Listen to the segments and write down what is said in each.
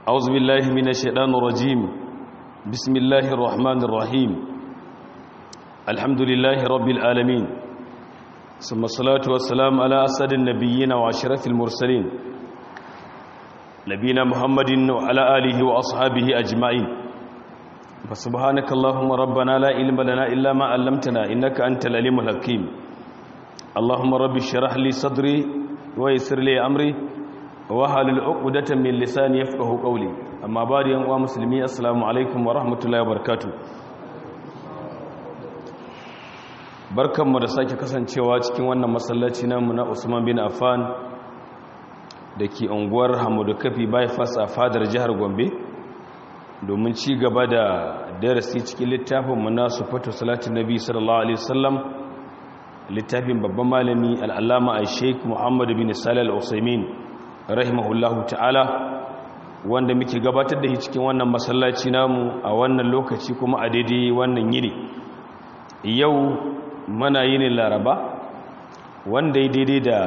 أعوذ بالله من الشيطان الرجيم بسم الله الرحمن الرحيم الحمد لله رب العالمين ثم الصلاة والسلام على أسد النبيين وعشرة المرسلين نبينا محمد وعلى آله وأصحابه أجمعين فسبحانك اللهم ربنا لا علم لنا إلا ما علمتنا إنك أنت العليم الحكيم اللهم رب اشرح لي صدري ويسر لي أمري wahalul uqdatan min lisani yafqahu qawli amma bari yan uwa musulmi assalamu alaikum wa rahmatullahi wa barakatuh barkanmu da sake kasancewa cikin wannan masallaci namu na Usman bin Affan dake unguwar Hamudu Kafi bypass a fadar jihar Gombe domin ci gaba da darasi cikin littafin mu na sufatu salatin nabi sallallahu alaihi wasallam littafin babban malami al-allama al-sheikh Muhammad bin Salih al-Usaimin rahimahullahu ta'ala wanda muke gabatar da shi cikin wannan masallaci namu a wannan lokaci kuma a daidai wannan yini yau mana yini laraba wanda ya daidai da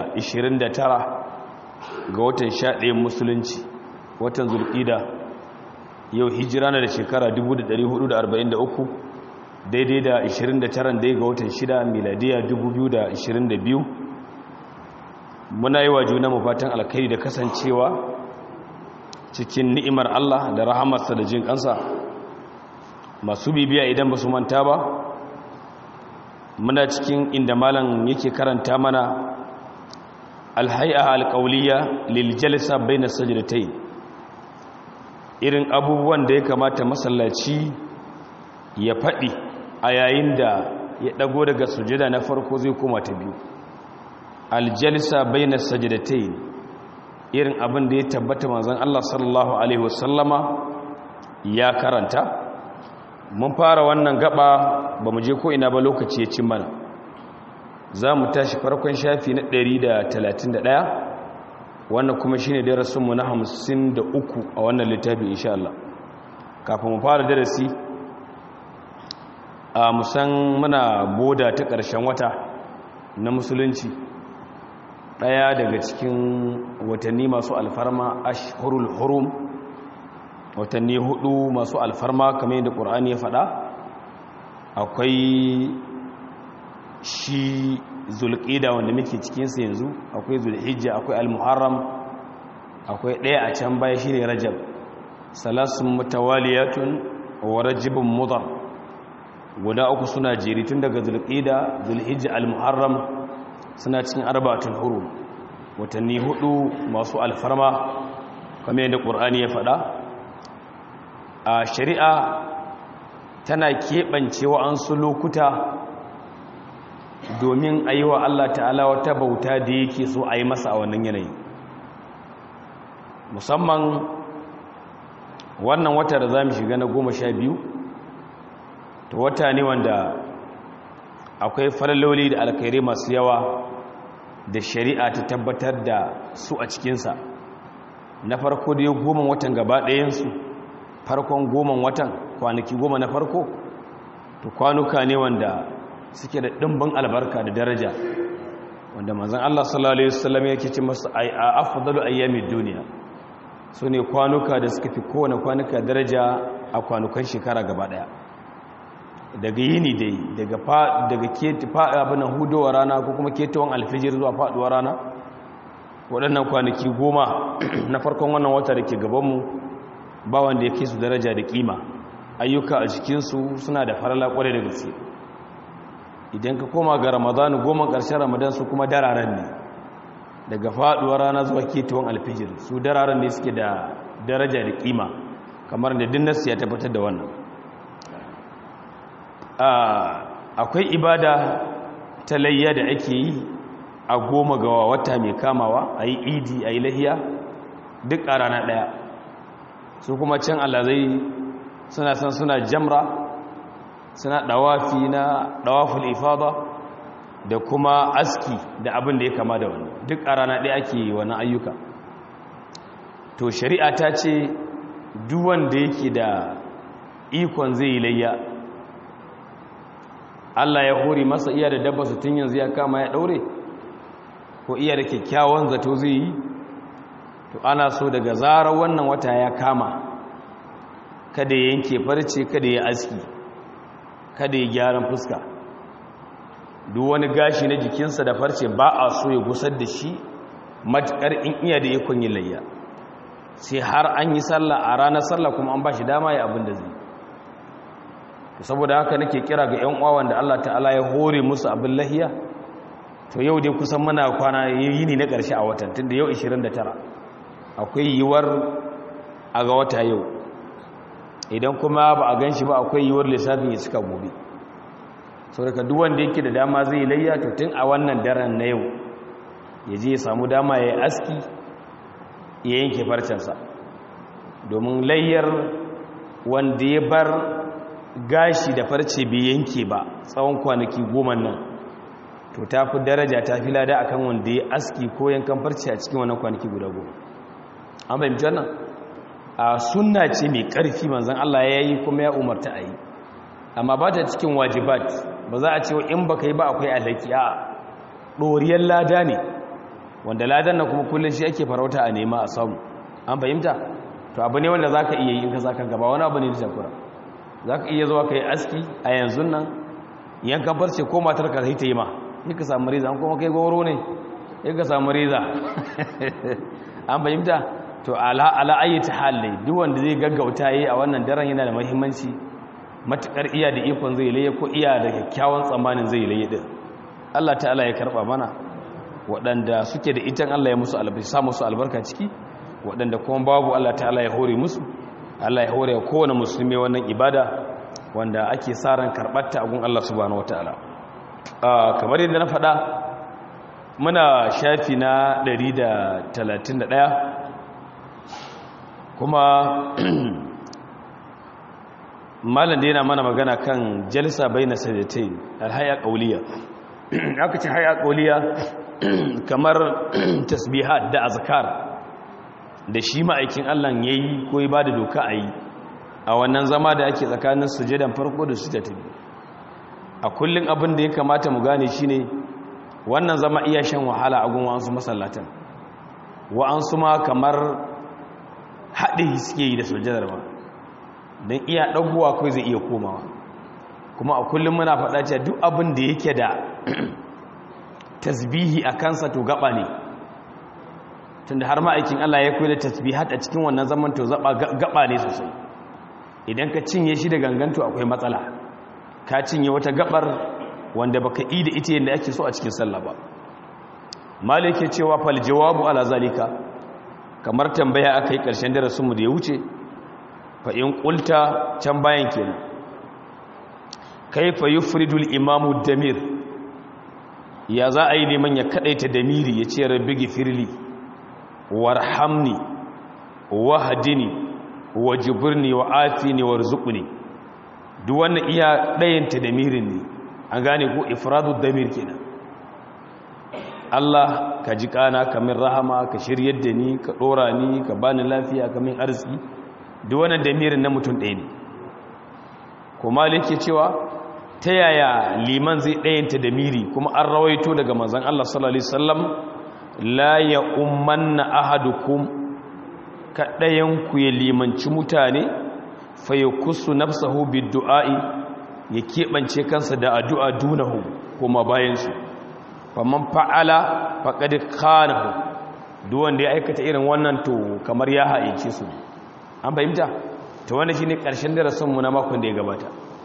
29 ga watan 11 musulunci watan zulƙida yau hijira na da shekara 1443 daidai da 29 dai ga watan 6 miladiya 2022 muna yi wa juna fatan alkhairi da kasancewa cikin ni'imar Allah da rahamarsa da jin kansa masu bibiya idan ba su manta ba muna cikin inda malam yake karanta mana alhai'a alqawliya lil jalsa baina sajdatayn irin abubuwan da ya kamata masallaci ya faɗi a yayin da ya ɗago daga sujada na farko zai koma ta biyu aljalisa bayna sajdatain irin abin da ya tabbata manzon Allah sallallahu alaihi wasallama ya karanta mun fara wannan gaba bamu je ko ina ba lokaci ya cin mana zamu tashi farkon shafi na 131 wannan kuma shine darasin mu na 53 a wannan littafi insha Allah kafin mu fara darasi a musan muna boda ta ƙarshen wata na musulunci ɗaya daga cikin watanni masu alfarma ashhurul hurum watanni hudu masu alfarma kamar yadda ƙur'ani ya faɗa akwai shi zulƙida wanda muke cikinsa yanzu akwai zulhijja akwai almuharram akwai ɗaya a can baya shine rajab salasun mutawaliyatun wa rajibun mudar guda uku suna jeri tun daga zulƙida zulhijja almuharram suna cikin arbatun huru watanni hudu masu alfarma kamar yadda ƙur'ani ya faɗa a shari'a tana keɓance wa'ansu lokuta domin a yi wa Allah ta'ala wata bauta da yake so a yi masa a wannan yanayi musamman wannan wata da za mu shiga na goma sha biyu ta wata ne wanda akwai falaloli da alkhairai masu yawa da shari'a ta tabbatar da su a cikinsa na farko da ya goma watan gaba ɗayensu farkon goma watan kwanaki goma na farko to kwanuka ne wanda suke da ɗimbin albarka da daraja wanda manzan Allah sallallahu Alaihi wasallam yake ce masu a afdalu ayyamin duniya su ne kwanuka da suka fi kowane kwanuka daraja a kwanukan shekara gaba ɗaya daga yini dai daga daga abin hudowa rana ko kuma ketawan alfijir zuwa faduwar rana waɗannan kwanaki goma na farkon wannan wata da ke gabanmu ba wanda ya kai su daraja da kima ayyuka a cikinsu suna da farala ƙwarai da gaske idan ka koma ga ramadanu goma ƙarshen ramadan su kuma dararen ne daga faduwar rana zuwa ketawan alfijir su dararen ne suke da daraja da kima kamar da dinnasu ya tabbatar da wannan akwai ibada ta layya da ake yi a goma ga wata mai kamawa a yi idi a yi lahiya duk a rana ɗaya su kuma can alazai suna san suna jamra suna ɗawafi na ɗawaful ifada da kuma aski da abin da ya kama da wani duk a rana ɗaya ake yi wani ayyuka to shari'a ta ce duwanda yake da ikon zai yi layya Allah ya hori masa iya da dabba su tun yanzu ya kama ya daure ko iya da kyakkyawan zato zai yi to ana so daga zarar wannan wata ya kama kada ya yanke farce kada ya aski kada ya gyaran fuska duk wani gashi na jikinsa da farce ba a so ya gusar da shi matuƙar in iya da ikon yin layya sai har an yi sallah a ranar sallah kuma an ba shi dama ya abin da zai saboda haka nake kira ga 'yan uwa da Allah ta'ala ya hore musu abin lahiya to yau dai kusan muna kwana yini na ƙarshe a watan tunda yau 29 akwai yiwuwar a ga wata yau idan kuma ba a gan shi ba akwai yiwuwar lissafin ya cika gobe sau daga duwanda yake da dama zai layya to tun a wannan daren na yau ya je ya samu dama ya yi aski ya yanke farcensa domin layyar wanda ya bar gashi da farce bai yanke ba tsawon kwanaki goma nan to ta fi daraja ta fi lada akan wanda ya aski ko yankan farce a cikin wannan kwanaki guda goma an fahimci wannan a sunna ce mai ƙarfi manzan Allah ya yi kuma ya umarta a yi amma ba ta cikin wajibat ba za a ce in ba ka yi ba akwai alaki a ɗoriyar lada ne wanda ladan na kuma kullum shi ake farauta a nema a samu an fahimta to abu ne wanda za ka iya yi in ka za ka gaba wani abu ne da shakura za ka iya zuwa ka yi aski a yanzu nan yankan farce ko matar ka ta yi ma yi ka samu riza an kuma kai goro ne yi ka samu riza an fahimta to ala ayyata hal ne duk wanda zai gaggauta yi a wannan daren yana da muhimmanci matukar iya da ikon zai laye ko iya da kyakkyawan tsammanin zai laye din Allah ta'ala ya karba mana waɗanda suke da itan Allah ya musu albarka sa musu albarka ciki waɗanda kuma babu Allah ta'ala ya hore musu Allah ya hore kowane musulmi wannan ibada wanda ake sa ran karɓar ta gun Allah subhanahu wataala kamar yadda na faɗa muna shafi na 131 kuma malam da yana mana magana kan jalsa bai na sadatai alhaya ƙauliya aka ce haya ƙauliya kamar tasbihat da azkar da shi ma'aikin allah ya yi ko ba da doka a yi a wannan zama da ake tsakanin sujadan farko da sujada ta biyu a kullum abin da ya kamata mu gane shi ne wannan zama iya shan wahala a gun wa'ansu masallatan wa'ansu ma kamar haɗe suke yi da sujadar ba don iya ɗaguwa kawai zai iya komawa kuma a kullum muna faɗa cewa duk abin da yake da tasbihi a kansa to gaba ne tunda har ma'aikin Allah ya koyi da tasbihat a cikin wannan zaman to gaba ne sosai idan ka cinye shi da ganganto akwai matsala ka cinye wata gabar wanda baka yi da ita yadda ake so a cikin sallah ba malik ya cewa fal jawabu ala zalika kamar tambaya aka yi ƙarshen darasinmu da ya wuce fa in ƙulta can bayan kenan kaifa yufridul imamu damir ya za a yi neman ya kaɗaita damiri ya ce rabbi gifirli warhamni wahdini wajibirni wa afini warzuqni duk wannan iya ɗayanta damirin ne an gane ko ifradu damir kenan Allah ka ji kana ka min rahama ka shiryar da ni ka dora ni ka bani lafiya ka min arziki duk wannan damirin na mutum ɗaya ne kuma yake cewa ta yaya liman zai ɗayanta damiri kuma an rawaito daga manzon Allah sallallahu alaihi wasallam la ya ummanna ahadukum ka ɗayan ku ya limanci mutane fa yakusu nafsahu bid-du'a'i ya keɓance kansa da addu'a dunahu kuma bayan su faman fa'ala faƙaɗi kanahu duwanda ya aikata irin wannan to kamar ya haƙiƙi su an fahimta ta wanda shi ne ƙarshen darasinmu na makon da ya gabata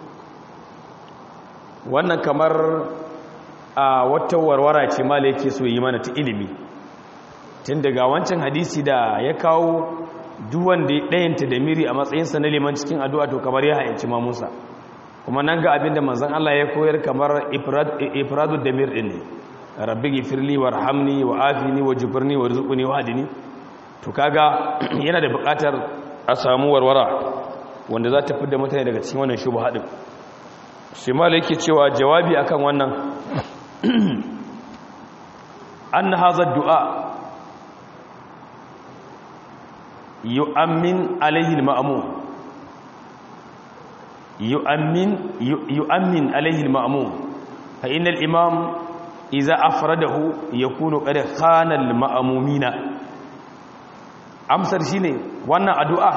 wannan kamar a wata warwara ce mala yake so yi mana ta ilimi tun daga wancan hadisi da ya kawo duwanda ya ɗayanta da miri a matsayinsa na liman cikin addu'a to kamar ya haƙiƙi mamusa kuma nan ga abinda manzan Allah ya koyar kamar ifradu da mir ɗin ne rabbi gifirli warhamni wa afini wa jibirni wa rizquni wa hadini to kaga yana da buƙatar a samu warwara wanda za ta fidda mutane daga cikin wannan shubha din sai malai yake cewa jawabi akan wannan an hadha du'a yu'ammin alaihi al-ma'mum yu'ammin yu'ammin alaihi al-ma'mum fa innal imam إذا أفرده يكون قد خان المأمومين amsar shine wannan addu'a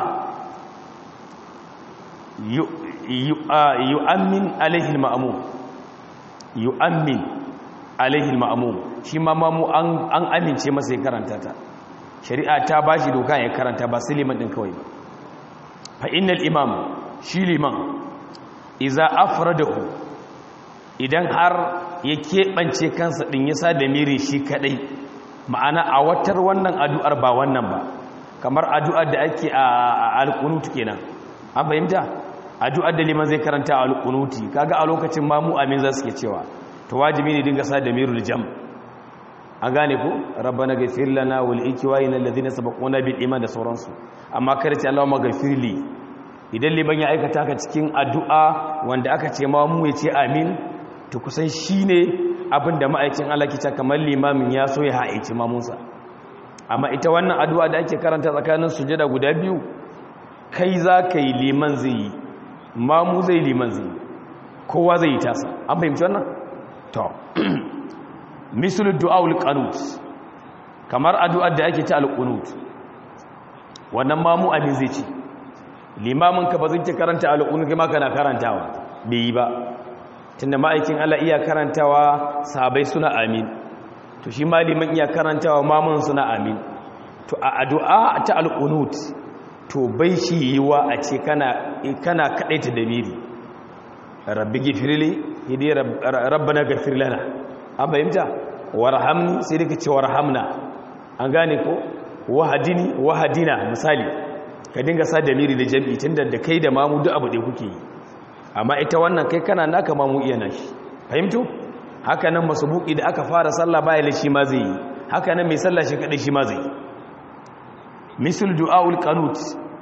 yu'ammin alaihi al-ma'mum yu'ammin alaihi al-ma'mum shi ma mamu an amince masa ya karanta ta shari'a ta bashi doka ya karanta ba sai liman din kawai ba fa innal imam shi liman iza afradahu idan har ya keɓance kansa ɗin ya sa da miri shi kaɗai ma'ana a watar wannan addu'ar ba wannan ba kamar addu'ar da ake a alƙunutu kenan an fahimta addu'ar da liman zai karanta a alƙunuti kaga a lokacin mamu amin za su ke cewa ta wajibi ne dinga sa da mirul jam an gane ku rabbana gafir lana wal ikiwayina alladhina sabaquna bil iman da sauransu amma kada ce Allahumma gafirli idan liman ya aikata ka cikin addu'a wanda aka ce mamu ya ce amin to kusan shi ne abinda ma'aikin Allah kita kamar limamin ya so ya haici mamunsa amma ita wannan addu'a da ake karanta tsakanin sujada guda biyu kai za ka yi liman zai yi mamu zai liman zai yi kowa zai yi tasa an fahimci wannan? to misalin du'a'ul qanut kamar addu'ar da ake ta al-qunut wannan mamu abin zai ce limamin ka ba zai karanta al-qunut kuma kana karantawa bai yi ba tunda ma'aikin Allah iya karantawa sahabai suna amin to shi maliman iya karantawa mamun suna amin to a addu'a ta al-qunut to bai shi yiwa a ce kana kana kadaita dabiri rabbi gifirli hidi rabbana ghafir lana an fahimta warhamni sai dake ce warhamna an gane ko wahadini wahadina misali ka dinga sa damiri da jam'i tunda da kai da mamu duk abu da kuke yi amma ita wannan kai kana naka ma mu iya nashi fahimtu haka nan masubuki da aka fara sallah baya la shi ma zai yi haka nan mai sallah shi kadai shi ma zai yi misal du'aul qanut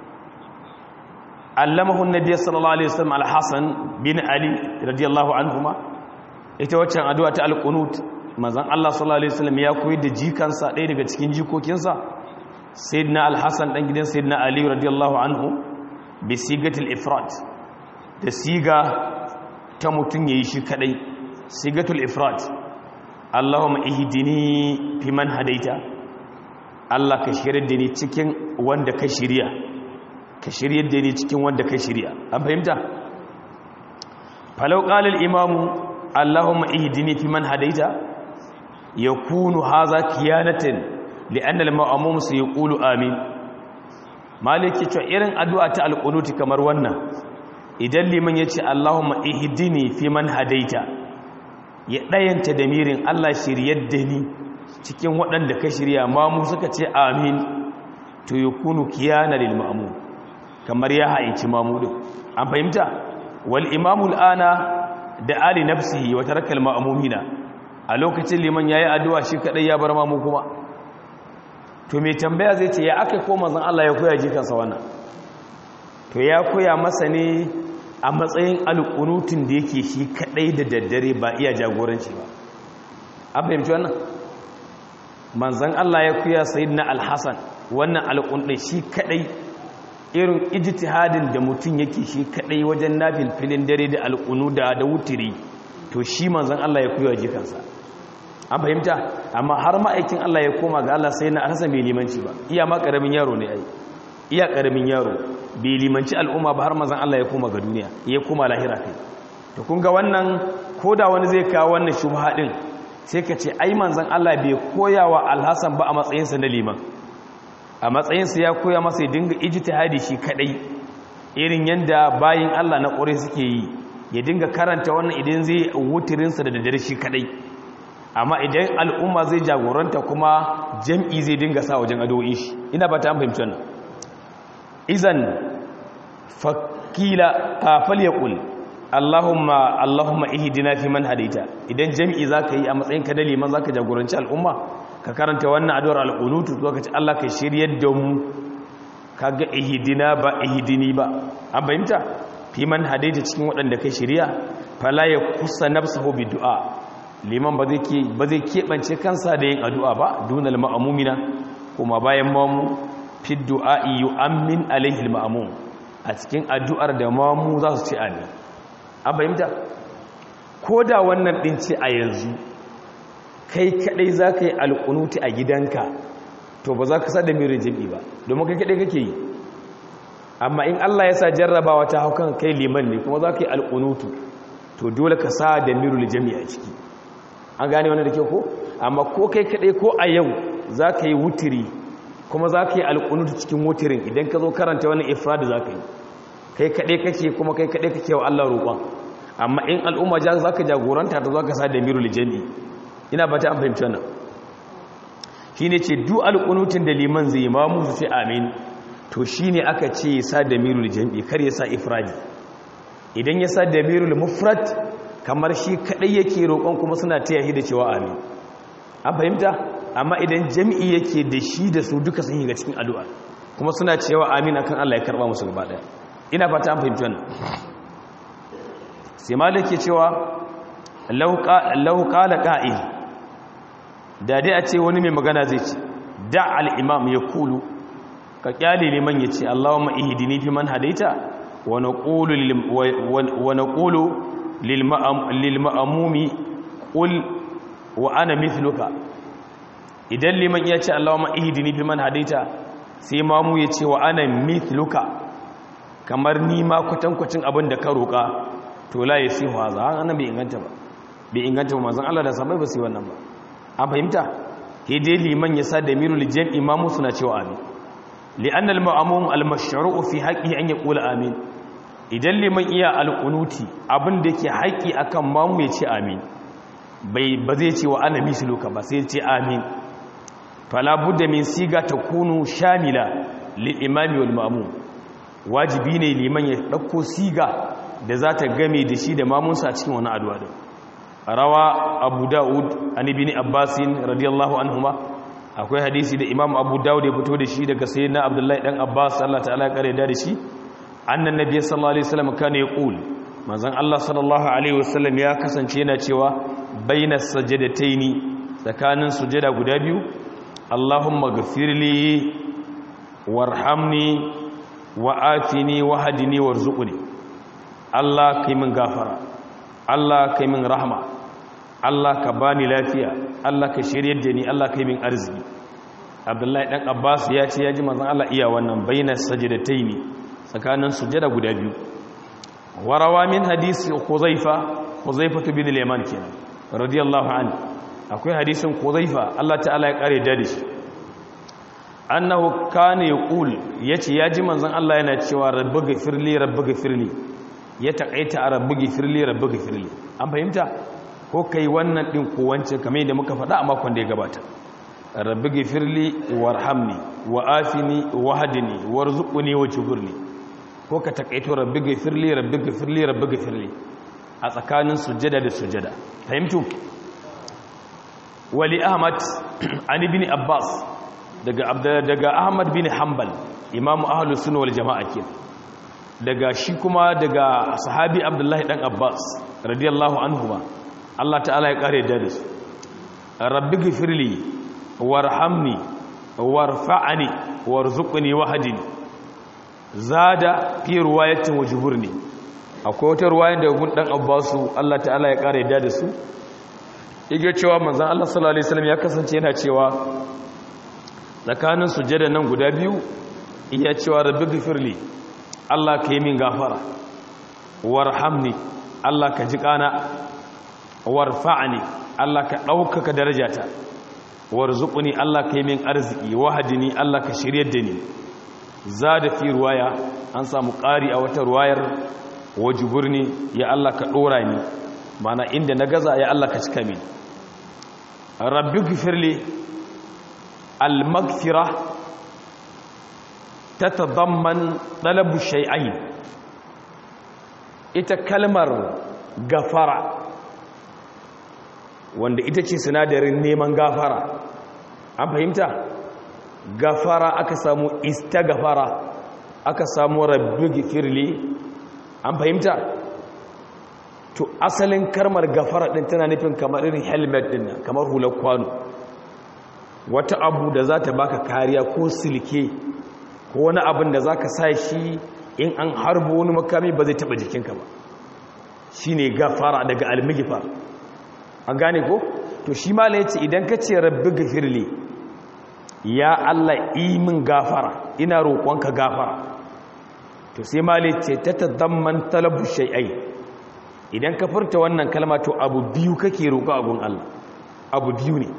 allamahu an-nabiy sallallahu alaihi wasallam al-hasan bin ali radiyallahu anhuma ita waccan addu'a ta al-qunut manzon Allah sallallahu alaihi wasallam ya koyi da jikansa ɗaya daga cikin jikokinsa sayyidina al-hasan dan gidan sayyidina ali radiyallahu anhu bi sigatil ifrat da siga ta mutum ya yi shi kadai sigatul ifrat Allahumma ihdini fi man hadaita Allah ka shirya da ni cikin wanda ka shirya ka shirya da ni cikin wanda ka shirya an fahimta falau qala al-imam Allahumma ihdini fi man hadaita yakunu hadha kiyanatan li'anna al-ma'mum sayqulu amin maliki to irin addu'a ta al-qunut kamar wannan idan liman ya ce Allahumma ihdini fi man hadaita ya ɗayanta da mirin Allah shiryar da ni cikin waɗanda ka shirya mamu suka ce amin to yi kunu kiyana lil ma'amu kamar ya haici mamu ɗin an fahimta wal imamul ana da ali nafsihi wa tarakal ma'amumina a lokacin liman yayi addu'a shi kadai ya bar mamu kuma to mai tambaya zai ce ya aka ko manzon Allah ya koya jikansa wannan to ya koya masa ne a matsayin alƙunutun da yake shi kaɗai da daddare ba iya jagoranci ba an fahimci wannan manzan Allah ya kuya sayid na alhassan wannan alƙunɗai shi kaɗai irin ijtihadin da mutum yake shi kaɗai wajen nafil filin dare da alƙunu da da wutiri to shi manzan Allah ya kuya jikansa an fahimta amma har ma'aikin Allah ya koma ga Allah sai na alhassan bai limanci ba iya ma ƙaramin yaro ne ai iya ƙaramin yaro bai limanci al'umma ba har mazan Allah ya koma ga duniya ya koma lahira kai to kun ga wannan ko da wani zai kawo wannan shubha din sai ka ce ai manzan Allah bai koya wa alhassan ba a matsayinsa na liman a matsayinsa ya koya masa ya dinga ijtihadi shi kadai irin yanda bayin Allah na ƙure suke yi ya dinga karanta wannan idan zai wutirinsa da daddare shi kadai amma idan al'umma zai jagoranta kuma jam'i zai dinga sa wajen addu'o'in shi ina ba ta fahimci wannan izan fakila kafal ya ƙul allahumma allahumma ihdina fi man hadaita idan jami'i zaka yi a matsayin ka da liman zaka jagoranci al'umma ka karanta wannan addu'ar al-qunut to ka ce Allah ka shiryar da mu kaga ihdina ba ihdini ba an fahimta fi man hadaita cikin waɗanda kai shirya fala ya kusa nafsuhu bi du'a liman ba zai ke ba zai kebance kansa da yin addu'a ba dunal ma'mumina kuma bayan mamu fi du'a'i yu'ammin alaihi al-ma'mum a cikin addu'ar da mamu za su ce amin an fahimta ko da wannan din ce a yanzu kai kadai za ka yi alƙunuti a gidanka to ba za ka sa da mirin jami'i ba domin kai kaɗai kake yi amma in Allah ya sa jarrabawa ta hau kan kai liman ne kuma za ka yi alƙunutu to dole ka sa da mirin jami'i a ciki an gane wani da ke ko amma ko kai kaɗai ko a yau za ka yi wutiri kuma za ka yi alƙunutu cikin wutirin idan ka zo karanta wani ifrad za ka yi kai kaɗai kake kuma kai kaɗai kake wa Allah roƙon amma in al'umma za ka jagoranta ta za ka sa da mirin jami'i ina ba ta an fahimci wannan shi ne ce duk alƙunutun da liman zai ma musu sai amin to shi ne aka ce ya sa da mirul jam'i kar ya sa ifradi idan ya sa da mirul mufrat kamar shi kaɗai yake roƙon kuma suna taya shi da cewa amin an fahimta amma idan jam'i yake da shi da su duka sun yi ga cikin addu'a kuma suna cewa amin akan Allah ya karɓa musu gaba ɗaya ina fata an fahimci wannan sai malik ke cewa lau qala qa'il da dai a ce wani mai magana zai ce da al'imam ya kulu ka kyale liman ya ce allahumma ihidini fi man hadaita wa naqulu lil ma'amumi qul wa ana mithluka idan liman ya ce allahumma ihidini fi man hadaita sai mamu ya ce wa ana mithluka kamar ni ma kwatankwacin abin da ka roƙa to la yasihu haza an bai inganta ba bai inganta ba manzon Allah da sabai ba su yi wannan ba an fahimta ke dai liman ya sa da mirul jam imamu suna cewa amin li'anna al-ma'mum al-mashru'u fi haqqihi an yaqula amin idan liman iya al-qunuti abin da yake haƙi akan mamu ya ce amin bai ba zai ce wa ana misluka ba sai ya ce amin fala budda min siga takunu shamila lil imami wal ma'mum wajibi ne liman ya dauko siga da za ta game da shi da mamunsa a cikin wani addu'a din rawa abu da'ud an ibn abbasin radiyallahu anhuma akwai hadisi da imam abu da'ud ya fito da shi daga sayyidina abdullahi dan abbas Allah ta'ala ya kare da shi annan nabiy sallallahu alaihi wasallam kana yaqul manzon Allah sallallahu alaihi wasallam ya kasance yana cewa bainas sajadataini tsakanin sujada guda biyu Allahumma ghfirli warhamni wa'afini wahdini warzuqni Allah kai min gafara Allah kai min rahma Allah ka bani lafiya Allah ka shiryar da ni Allah kai min arziki Abdullahi dan Abbas ya ce ya ji manzon Allah iya wannan bainas sajdataini tsakanin sujada guda biyu warawa min hadisi Khuzaifa Khuzaifa bin al-Yaman kenan radiyallahu anhu akwai hadisin Khuzaifa Allah ta'ala ya kare da shi annahu kana yaqul yace ya ji manzon Allah yana cewa rabbi ghfirli rabbi ghfirli ya taƙaita a rabbi gifirli rabbi gifirli an fahimta ko kai wannan ɗin ko wancan kamar yadda muka faɗa a makon da ya gabata rabbi gifirli warhamni wa afini wa hadini warzuqni wa jibirli ko ka taƙaito rabbi gifirli rabbi gifirli rabbi gifirli a tsakanin sujjada da sujjada fahimtu wali ahmad an ibn abbas daga daga ahmad bin hanbal imamu ahlus sunna wal jama'a kenan daga shi kuma daga sahabi abdullahi dan abbas radiyallahu anhu ba Allah ta'ala ya kare da su rabbi gifirli warhamni warfa'ani warzuqni wahdini zada fi riwayatin wajburni akwai wata riwayar da gun dan abbasu Allah ta'ala ya kare da su yake cewa manzon Allah sallallahu alaihi wasallam ya kasance yana cewa tsakanin sujada nan guda biyu iya cewa rabbi gifirli Allah ka yi min gafara warhamni Allah ka ji kana warfa'ani Allah ka ɗaukaka darajata warzuqni Allah ka yi min arziki wahadini Allah ka shiryar da ni da fi ruwaya an samu ƙari a wata ruwayar wajiburni ya Allah ka ɗora ni mana inda na gaza ya Allah ka cika min rabbi gifirli al-maghfira tatadamman talabu shay'ain ita kalmar gafara wanda ita ce sinadarin neman gafara an fahimta gafara aka samu istagfara aka samu rabbi gifirli an fahimta to asalin kalmar gafara din tana nufin kamar irin helmet din kamar hular kwano wata abu da za ta baka kariya ko silke ko wani abin da za ka sa shi in an harbo wani makami ba zai taba jikinka ba shi ne gafara daga almigifar an gane ko to shi mala ya ce idan ka ce rabbi gafirli ya Allah imin gafara ina roƙonka gafara to sai mali ce ta tazamman talabu shay'ai idan ka furta wannan kalma to abu biyu kake roƙo a gun Allah abu biyu ne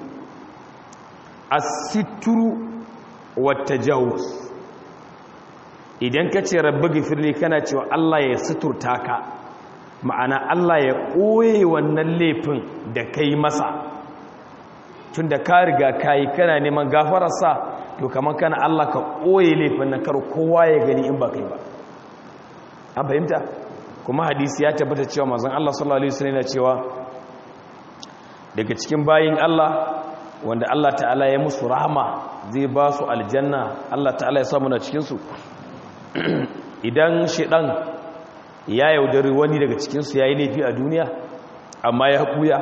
as-sitru wat tajawuz idan ka ce rabbi gifirli kana cewa Allah ya suturta ka ma'ana Allah ya ɓoye wannan laifin da kai masa tun da ka riga ka yi kana neman gafararsa to kamar kana Allah ka ɓoye laifin na kar kowa ya gani in ba kai ba an fahimta kuma hadisi ya tabbata cewa mazan Allah sallallahu alaihi wasallam yana cewa daga cikin bayin Allah wanda Allah ta'ala ya musu rahama zai ba su aljanna Allah ta'ala ya samu na cikin su idan shedan ya yaudari wani daga cikinsu ya yi laifi a duniya amma ya haƙuya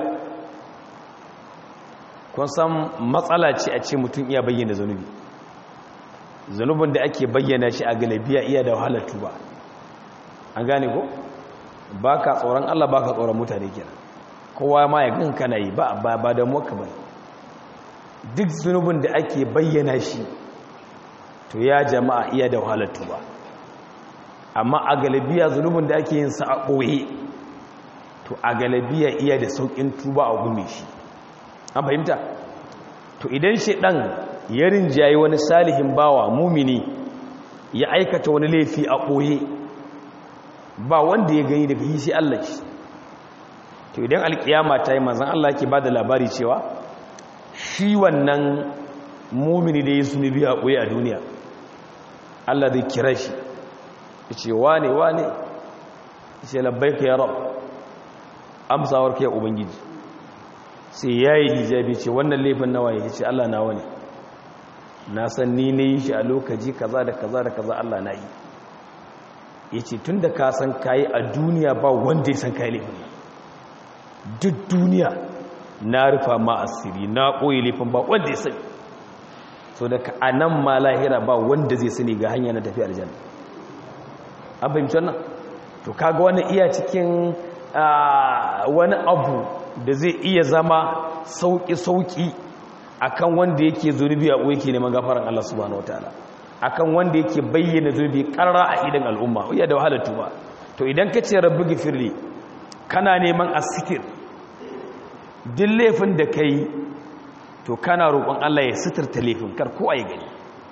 kun san matsala ce a ce mutum iya bayyana zanubi zanubin da ake bayyana shi a galabiya iya da wahalar tuba an gane ko ba ka tsoron allah ba ka tsoron mutane kenan kowa ma ya gan kana yi ba ba da muka ba duk zunubin da ake bayyana shi to ya jama'a iya da wahalar tuba amma a galabiya zunubin da ake yin sa a ɓoye to a galabiya iya da sauƙin tuba a gume shi an fahimta to idan ɗan ya rinjaye wani salihin bawa mumini ya aikata wani laifi a ɓoye ba wanda ya gani daga yi sai Allah shi to idan alƙiyama ta yi manzan Allah ke ba da labari cewa shi wannan mumini da ya zunubi a ɓoye a duniya Allah zai kira shi ce wane wane ce labbaika ya rab amsawar ka ya ubangiji sai ya yi hijabi ce wannan laifin nawa ya ce Allah nawa ne na san ni ne yi shi a lokaci kaza da kaza da kaza Allah na yi ya ce tun da ka san kayi a duniya ba wanda ya san kayi laifin duk duniya na rufa ma asiri na ɓoye laifin ba wanda ya sani so da ka a nan ma lahira ba wanda zai sani ga hanya na tafi aljanna an fahimci wannan to kaga wani iya cikin wani abu da zai iya zama sauƙi-sauƙi akan wanda yake zunubi a yake neman gafaran Allah subhanahu wataala akan wanda yake bayyana zunubi ƙarra a idan al'umma iya da wahalar tuba to idan ka ce rabbi gifirli kana neman asitir duk laifin da ka yi to kana roƙon Allah ya sitirta laifin kar ko a yi gani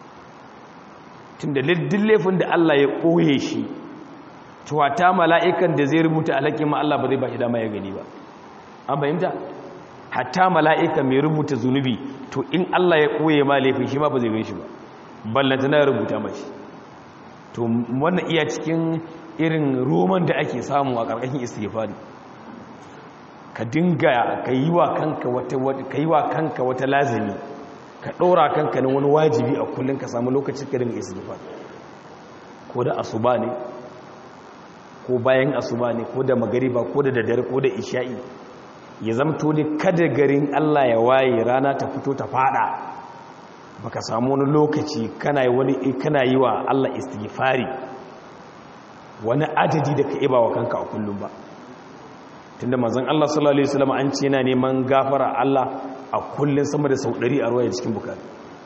tunda duk laifin da Allah ya ɓoye shi tuwata mala'ikan da zai rubuta alhakin ma Allah ba zai ba shi dama ya gani ba an fahimta hatta mala'ika mai rubuta zunubi to in Allah ya ɓoye ma laifin shi ma ba zai gan shi ba ballanta na rubuta mashi to wannan iya cikin irin roman da ake samu a ƙarƙashin istighfari ka dinga ka yi wa kanka wata ka yi wa kanka wata lazimi ka ɗora kanka na wani wajibi a kullum ka samu lokacin ka dinga istighfar ko da asuba ne ko bayan asuba ne ko da magariba ko da daddare ko da isha'i ya zamto ne kada garin Allah ya waye rana ta fito ta fada baka samu wani lokaci kana yi wani kana yi wa Allah istighfari wani adadi da ka iba wa kanka a kullum ba tunda manzon Allah sallallahu alaihi wasallam an ce yana neman gafara Allah a kullun sama da sau 100 a ruwaya cikin bukari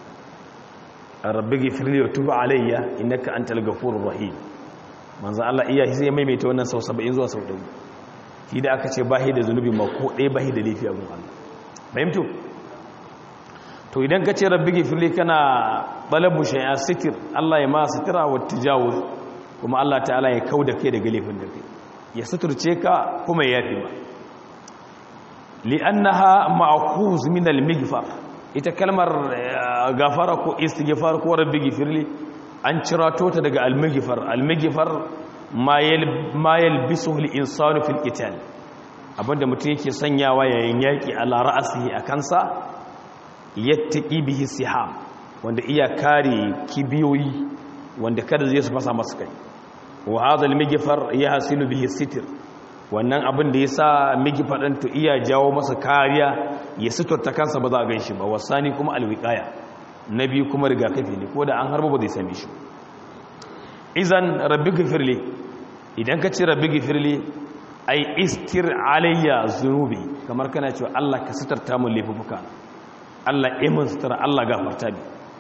rabbi ghfirli wa tub alayya innaka antal ghafurur rahim manzon Allah iya sai maimaita wannan sau 70 zuwa sau 100 shi da aka ce bahi da zunubi ma ko ɗaya bahi da laifi a gun Allah fahimtu to idan ka ce rabbi ghfirli kana balabu shay'a sitir Allah ya ma sitira wa tijawuz kuma Allah ta'ala ya kauda kai daga laifin da kai ya suturce ka kuma ya yafi ba li'annaha ma'khuz min al-mighfar ita kalmar gafara ko istighfar ko rabbi ghfirli an cirato ta daga al-mighfar al-mighfar ma yalbisuhu al-insanu fil qital abinda mutum yake sanyawa yayin yaki ala ra'sihi akan sa yattaqi bihi siham wanda iya kare kibiyoyi wanda kada zai su fasa masa kai wa hadha al-mighfar yahsilu bihi sitr wannan abin da yasa mighfar din to iya jawo masa kariya ya suturta kansa ba za a ganshi ba wasani kuma al-wiqaya nabi kuma rigakafi ne ko da an harba ba zai same shi izan rabbi ghfirli idan ka ce rabbi ghfirli ai istir alayya zunubi kamar kana cewa Allah ka suturta mun laifuka Allah imin sutura Allah gafarta bi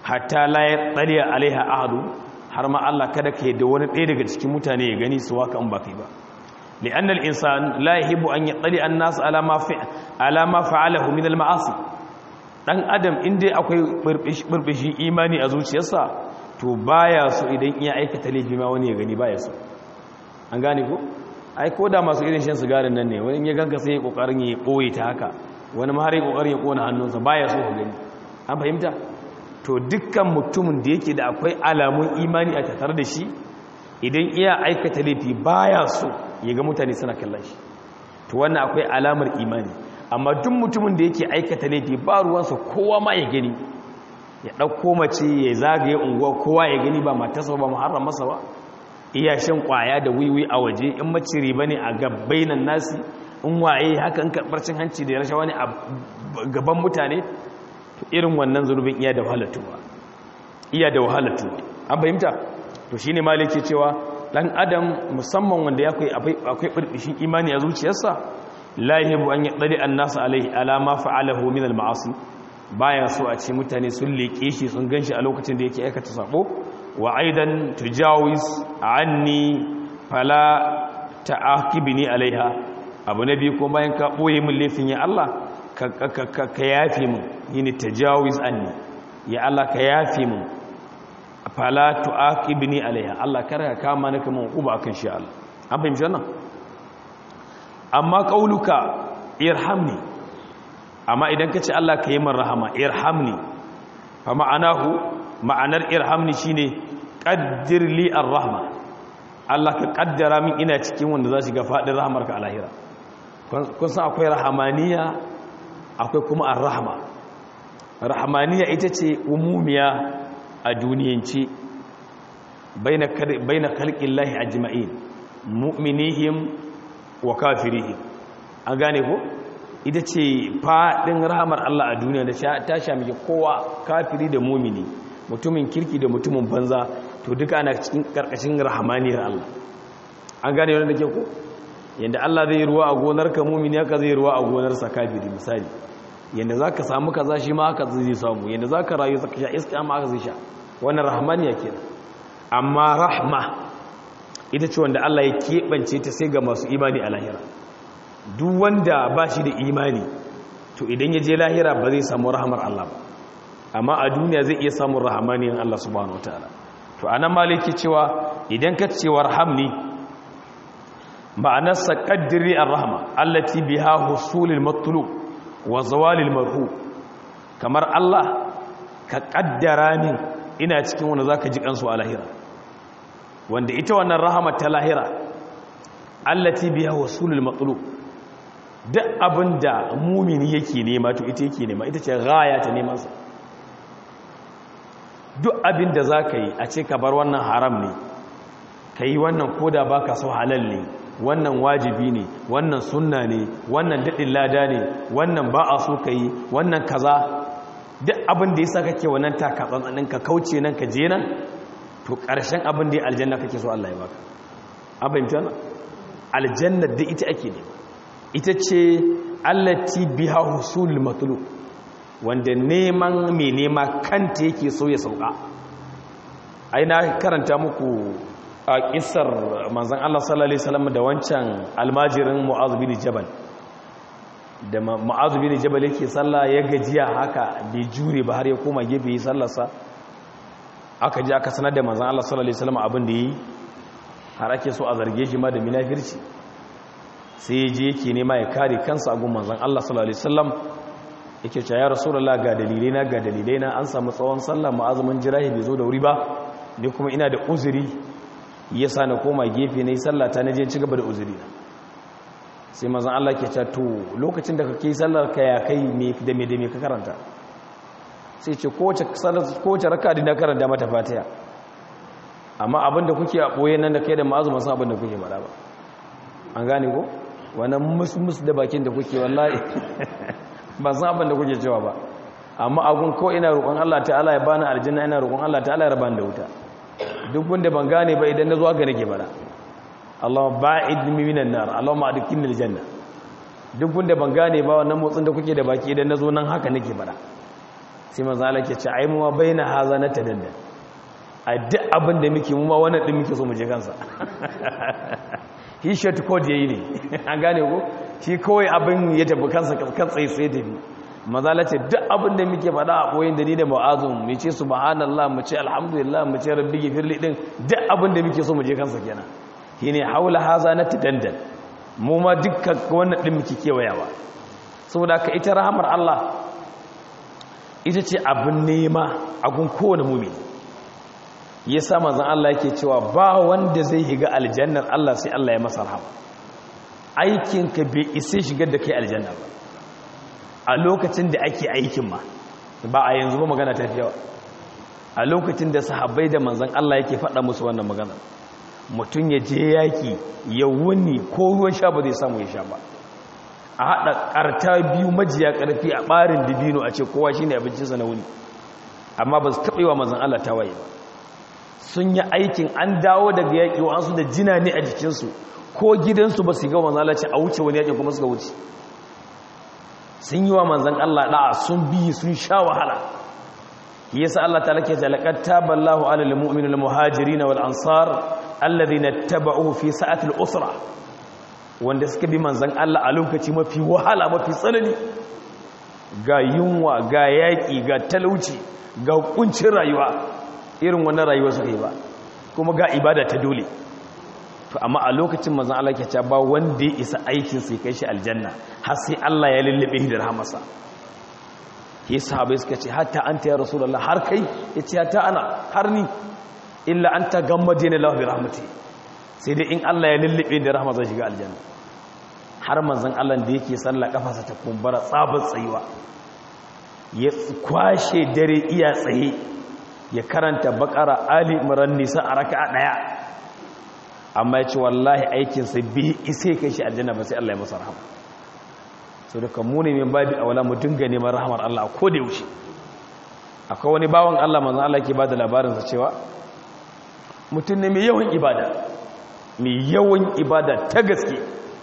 hatta la yattali alaiha ahadu har ma Allah kada ka yadda wani ɗaya daga cikin mutane ya gani su waka in ba kai ba li'an al-insan la yahibu an yattali an-nas ala ma fa ala ma fa'alahu min al-ma'asi dan adam inda akwai burbushin imani a zuciyarsa to baya so idan iya aikata laifi ma wani ya gani baya so an gane ko ai ko da masu irin shan sigarin nan ne wani ya ganka sai ya kokarin ya boye ta haka wani ma har ya kokarin ya kona hannunsa baya so ka gani an fahimta to dukkan mutumin da yake da akwai alamun imani a tattare da shi idan iya aikata laifi baya so ya ga mutane suna kallon shi to wannan akwai alamar imani amma duk mutumin da yake aikata laifi ba ruwansa kowa ma ya gani ya ɗauko mace ya zagaye unguwa kowa ya gani ba matarsa ba muharram masa ba iya shan kwaya da wiwi a waje in mace riba ne a gabbainan nasi in waye haka in karɓar cin hanci da rashawa ne a gaban mutane irin wannan zunubin iya da wahalatuwa iya da wahalatuwa an fahimta to shine maliki cewa dan adam musamman wanda akwai akwai birbishin imani a zuciyarsa la yahibu an yadli an-nas alaihi ala ma fa'alahu min al-ma'asi baya so a ce mutane sun leke shi sun ganshi a lokacin da yake aikata sabo wa aidan tujawiz anni fala ta'aqibni alaiha abu nabi ko bayan ka boye min laifin ya Allah ka yafi min yini tajawiz anni ya Allah ka yafi min fala tu'aqibni alaiha Allah kar ka kama ni kaman uba akan shi Allah an fahimci wannan amma qauluka irhamni amma idan kace Allah ka yi min rahama irhamni fa ma'anahu ma'anar irhamni shine qaddir li arrahma Allah ka kaddara min ina cikin wanda za su ga fadin rahmarka a lahira kun san akwai rahamaniya akwai kuma arrahma rahamaniya ita ce umumiya a duniyance baina khalqin lahi ajma'in mu'minihim wa kafirihim an gane ko ita ce fadin rahamar Allah a duniya da ta shamike kowa kafiri da mumini mutumin kirki da mutumin banza to duka ana cikin karkashin rahamaniyar Allah an gane wannan da ke ko yanda Allah zai ruwa a gonarka mumini haka zai ruwa a gonarsa kafiri misali yanda zaka samu kaza shi ma haka zai samu yanda zaka rayu zaka sha iska ma haka zai sha wannan rahmaniya kenan amma rahma ita ce wanda Allah ya keɓance ta sai ga masu imani a lahira duk wanda ba shi da imani to idan ya je lahira ba zai samu rahamar Allah ba amma a duniya zai iya samun rahamaniyan Allah subhanahu wataala to anan maliki cewa idan ka ce warhamni ma'anarsa qaddiri ar-rahma allati biha husulul matlub wa zawalil marhu kamar Allah ka kaddara min ina cikin wanda zaka ji kansu a lahira wanda ita wannan rahama ta lahira allati biha husulul matlub duk abinda mumini yake nema to ita yake nema ita ce gaya ta neman sa duk abinda zaka yi a ce ka bar wannan haram ne kai wannan koda baka so halal ne wannan wajibi ne wannan sunna ne wannan daɗin lada ne wannan ba a so ka yi wannan kaza duk abin da ya sa kake wannan takatsantsanin ka kauce nan ka je nan to ƙarshen abin da ya aljanna kake so Allah ya baka abin jana aljanna da ita ake ne ita ce allati biha husul matlu wanda neman mai nema kanta yake so ya sauka ai na karanta muku a kisar manzan Allah sallallahu Alaihi wasallam da wancan almajirin mu'azu bin jabal da mu'azu bin jabal yake sallah ya gajiya haka bai jure ba har ya koma gefe yi sallarsa aka ji aka sanar da manzan Allah sallallahu Alaihi wasallam abin da yi har ake so a zarge shi ma da minafirci sai ya je yake nema ya kare kansa a gun manzan Allah sallallahu Alaihi wasallam yake cewa ya rasulullah ga dalilai na ga dalilai na an samu tsawon sallah ma'azumin jirahi bai zo da wuri ba ni kuma ina da uzuri ya sa na koma gefe na yi sallata na je ci gaba da uzuri na sai mazan Allah ke to lokacin da kake sallar ka ya kai da me da me ka karanta sai ce kowace raka da na karanta mata fatiha amma abin da kuke a ɓoye nan da kai da ma'azu masu abin da kuke faɗa ba an gane ko wannan mus da bakin da kuke wallahi ba san abin da kuke cewa ba amma abun ko ina roƙon Allah ta'ala ya bani aljanna ina roƙon Allah ta'ala ya raba da wuta duk wanda ban gane ba idan na zo ga nake bara Allahumma ba'id minan nar Allahumma adkhilni aljanna duk wanda ban gane ba wannan motsin da kuke da baki idan na zo nan haka nake bara sai manzan Allah ke ce ai mu ma baina haza na tadanda a duk abin da muke mu ma wannan din muke so mu je kansa he shot code yayi ne an gane ko shi kawai abin ya tafi kansa kan tsaye tsaye da ni mazala ce duk abin da muke faɗa a koyin da ni da ma'azun mu ce subhanallah mu ce alhamdulillah mu ce rabbi gifirli din duk abin da muke so mu je kansa kenan shine haula haza na tadandan mu ma dukkan wannan din muke kewayawa saboda ka ita rahamar Allah ita ce abin nema a gun kowane mumini yasa manzon Allah yake cewa ba wanda zai higa aljannar Allah sai Allah ya masa rahama aikinka bai isa shigar da kai aljanna ba a lokacin da ake aikin ma ba a yanzu ba magana ta yawa a lokacin da sahabbai da manzan Allah yake faɗa musu wannan magana mutum ya je yaki ya wuni ko ruwan sha ba zai samu ya sha ba a haɗa ƙarta biyu majiya ƙarfi a ɓarin dibino a ce kowa shi ne abincinsa na wuni amma ba su taɓa yi wa manzan Allah ta waye ba sun yi aikin an dawo daga yaƙi wa'ansu da jina ne a jikinsu ko gidansu ba su ga manzan Allah ce a wuce wani yaƙin kuma suka wuce sun yi wa manzan Allah da'a sun biyi sun sha wahala yasa Allah ta lake ta laqad taballahu alal mu'minil muhajirin wal ansar alladhina tabauhu fi sa'atil usra wanda suka bi manzan Allah a lokaci mafi wahala mafi tsanani ga yunwa ga yaƙi ga talauci ga kuncin rayuwa irin wannan rayuwa suka yi ba kuma ga ibada ta dole to amma a lokacin manzon Allah ke cewa ba wanda ya isa aikin sai kai shi aljanna har sai Allah ya lullube shi da rahmarsa yi sahabai suka ce hatta anta ya rasulullah har kai yace hatta ana har ni illa anta gammadina lahu bi rahmati sai dai in Allah ya lullube da rahma zan shiga aljanna har manzon Allah da yake sallah kafarsa ta kumbura tsabar tsayuwa ya kwashe dare iya tsaye ya karanta bakara ali imran nisa a raka'a daya amma ya ce wallahi aikinsa bi isa kai shi aljanna ba sai Allah ya masa rahama so da kan muni min babi a wala mu dinga neman rahamar Allah ko da yaushe akwai wani bawan Allah manzo Allah ke bada labarinsa cewa mutum ne mai yawan ibada mai yawan ibada ta gaske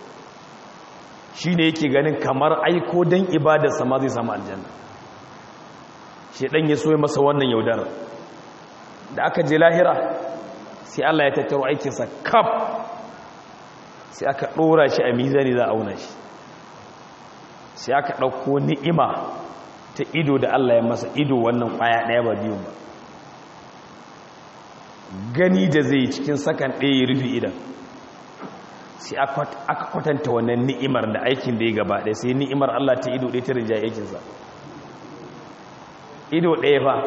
shine yake ganin kamar aiko dan ibadarsa ma zai samu aljanna shedan ya so masa wannan yaudar da aka je lahira sai Allah ya tattaro aikinsa kaf sai aka ɗora shi a mizani za a auna shi sai aka ɗauko ni'ima ta ido da Allah ya masa ido wannan ƙwaya ɗaya ba biyun ba gani da zai cikin sakan ɗaya ya rufe idan sai aka kwatanta wannan ni'imar da aikin da ya gaba ɗaya sai ni'imar Allah ta ido ɗaya ta rinjaye aikinsa ido ɗaya ba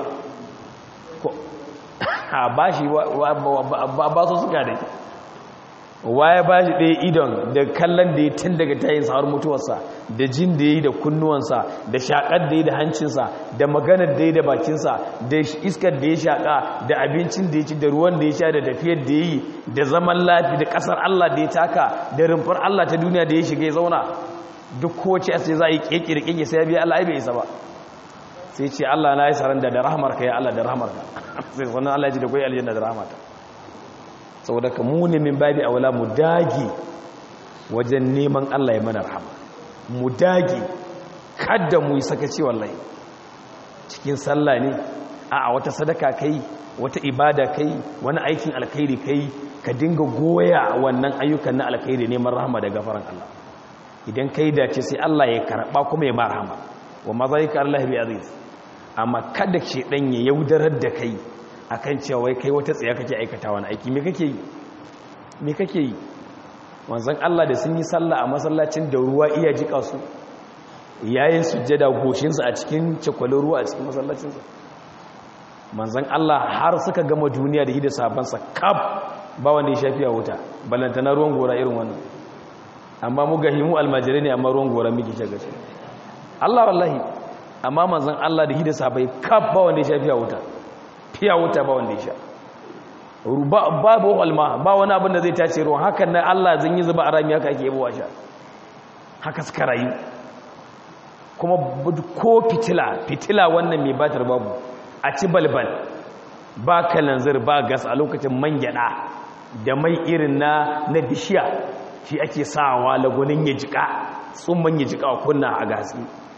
a ba shi ba su suka da waye ba shi ɗaya idon da kallon da ya tun daga tayin har mutuwarsa da jin da ya yi da kunnuwansa da shaƙar da ya yi da hancinsa da maganar da ya yi da bakinsa da iskar da ya shaƙa da abincin da ya ci da ruwan da ya sha da tafiyar da ya yi da zaman lafi da ƙasar Allah da ya taka da rumfar Allah ta duniya da ya shiga ya zauna duk kowace sai za a yi ƙeƙe da ƙeƙe sai ya biya Allah bai isa ba sai ce Allah na yi saranda da rahamarka ya Allah da rahamarka sai wannan Allah ya ji da kwai aljanna da rahamata saboda ka muni min babi aula mu dage wajen neman Allah ya mana rahama mu dage kada mu yi sakaci wallahi cikin sallah ne a wata sadaka kai wata ibada kai wani aikin alkhairi kai ka dinga goya wannan ayyukan na alkhairi neman rahama da gafaran Allah idan kai dace sai Allah ya karba kuma ya ma rahama wa ma zalika Allah bi aziz amma kada ce dan ya yaudarar da kai akan cewa wai kai wata tsaya kake aikata wani aiki me kake yi me kake yi wanzan Allah da sun yi sallah a masallacin da ruwa iya jika su yayin sujjada goshinsa a cikin cakwalin ruwa a cikin masallacinsa manzan Allah har suka gama duniya da hida sabansa kaf ba wanda ya shafi a wuta balantana ruwan gora irin wannan amma mu gahimu almajirai ne amma ruwan gora miki ce gashi Allah wallahi amma manzan Allah da hida sabai kaf ba wanda ya shafi a wuta fiya wuta ba wanda ya sha babu walma ba wani abin da zai tace ruwan hakan na Allah zan yi zuba a rami haka ake yabuwa sha haka suka rayu kuma ko fitila fitila wannan mai batar babu a ci balbal ba kalanzir ba gas a lokacin man gyada da mai irin na na bishiya shi ake sawa lagunin ya jika tsumman ya jika kunna a gasi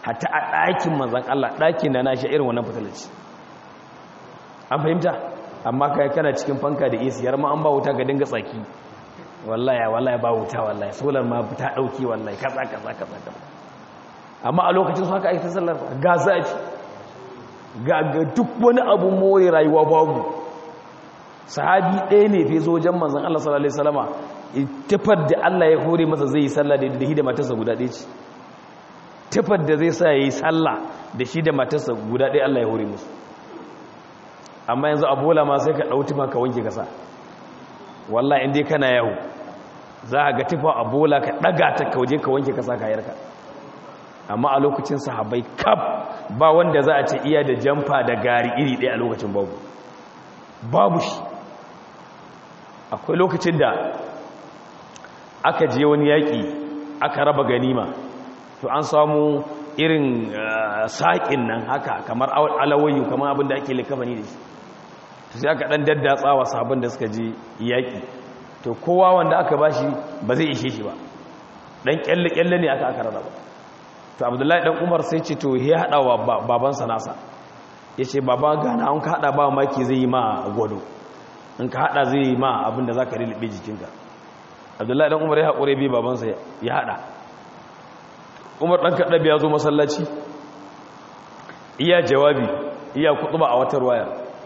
hatta a ɗakin manzan Allah ɗakin da na shi irin wannan fitilaci an fahimta amma kai kana cikin fanka da isi har ma an ba wuta ga dinga tsaki wallahi wallahi ba wuta wallahi solar ma ta dauki wallahi kaza kaza kaza kaza amma a lokacin su haka ake sallar ga zafi ga duk wani abu more rayuwa babu sahabi ɗaya ne fi zo wajen manzon Allah sallallahu alaihi wasallama tafar da Allah ya hore masa zai yi sallah da da hidima matarsa guda ɗaya ce tafar da zai sa yayi sallah da shi da matarsa guda ɗaya Allah ya hore musu amma yanzu a bola ma sai ka ɗau tufa ka wanke kasa wallah inda kana yawo za a ga tufa a bola ka ɗaga ta ka waje ka wanke kasa kayarka amma a lokacin sahabai kaf ba wanda za a ce iya da jamfa da gari iri ɗaya a lokacin babu babu shi akwai lokacin da aka je wani yaƙi aka raba ganima to an samu irin saƙin nan haka kamar alawayu kamar abin da ake likafani da shi to sai aka ɗan daddatsawa sabon da suka je yaƙi to kowa wanda aka ba shi ba zai ishe shi ba ɗan ƙyalle-ƙyalle ne aka aka rarraba to abdullahi ɗan umar sai ce to ya haɗa wa babansa nasa ya ce baba gana an ka haɗa ba maki zai yi ma gwado in ka haɗa zai yi ma abin da za ka rilbe jikinka abdullahi ɗan umar ya haƙure bi babansa ya haɗa umar ɗan kaɗabi ya zo masallaci iya jawabi iya kutuba a wata ruwaya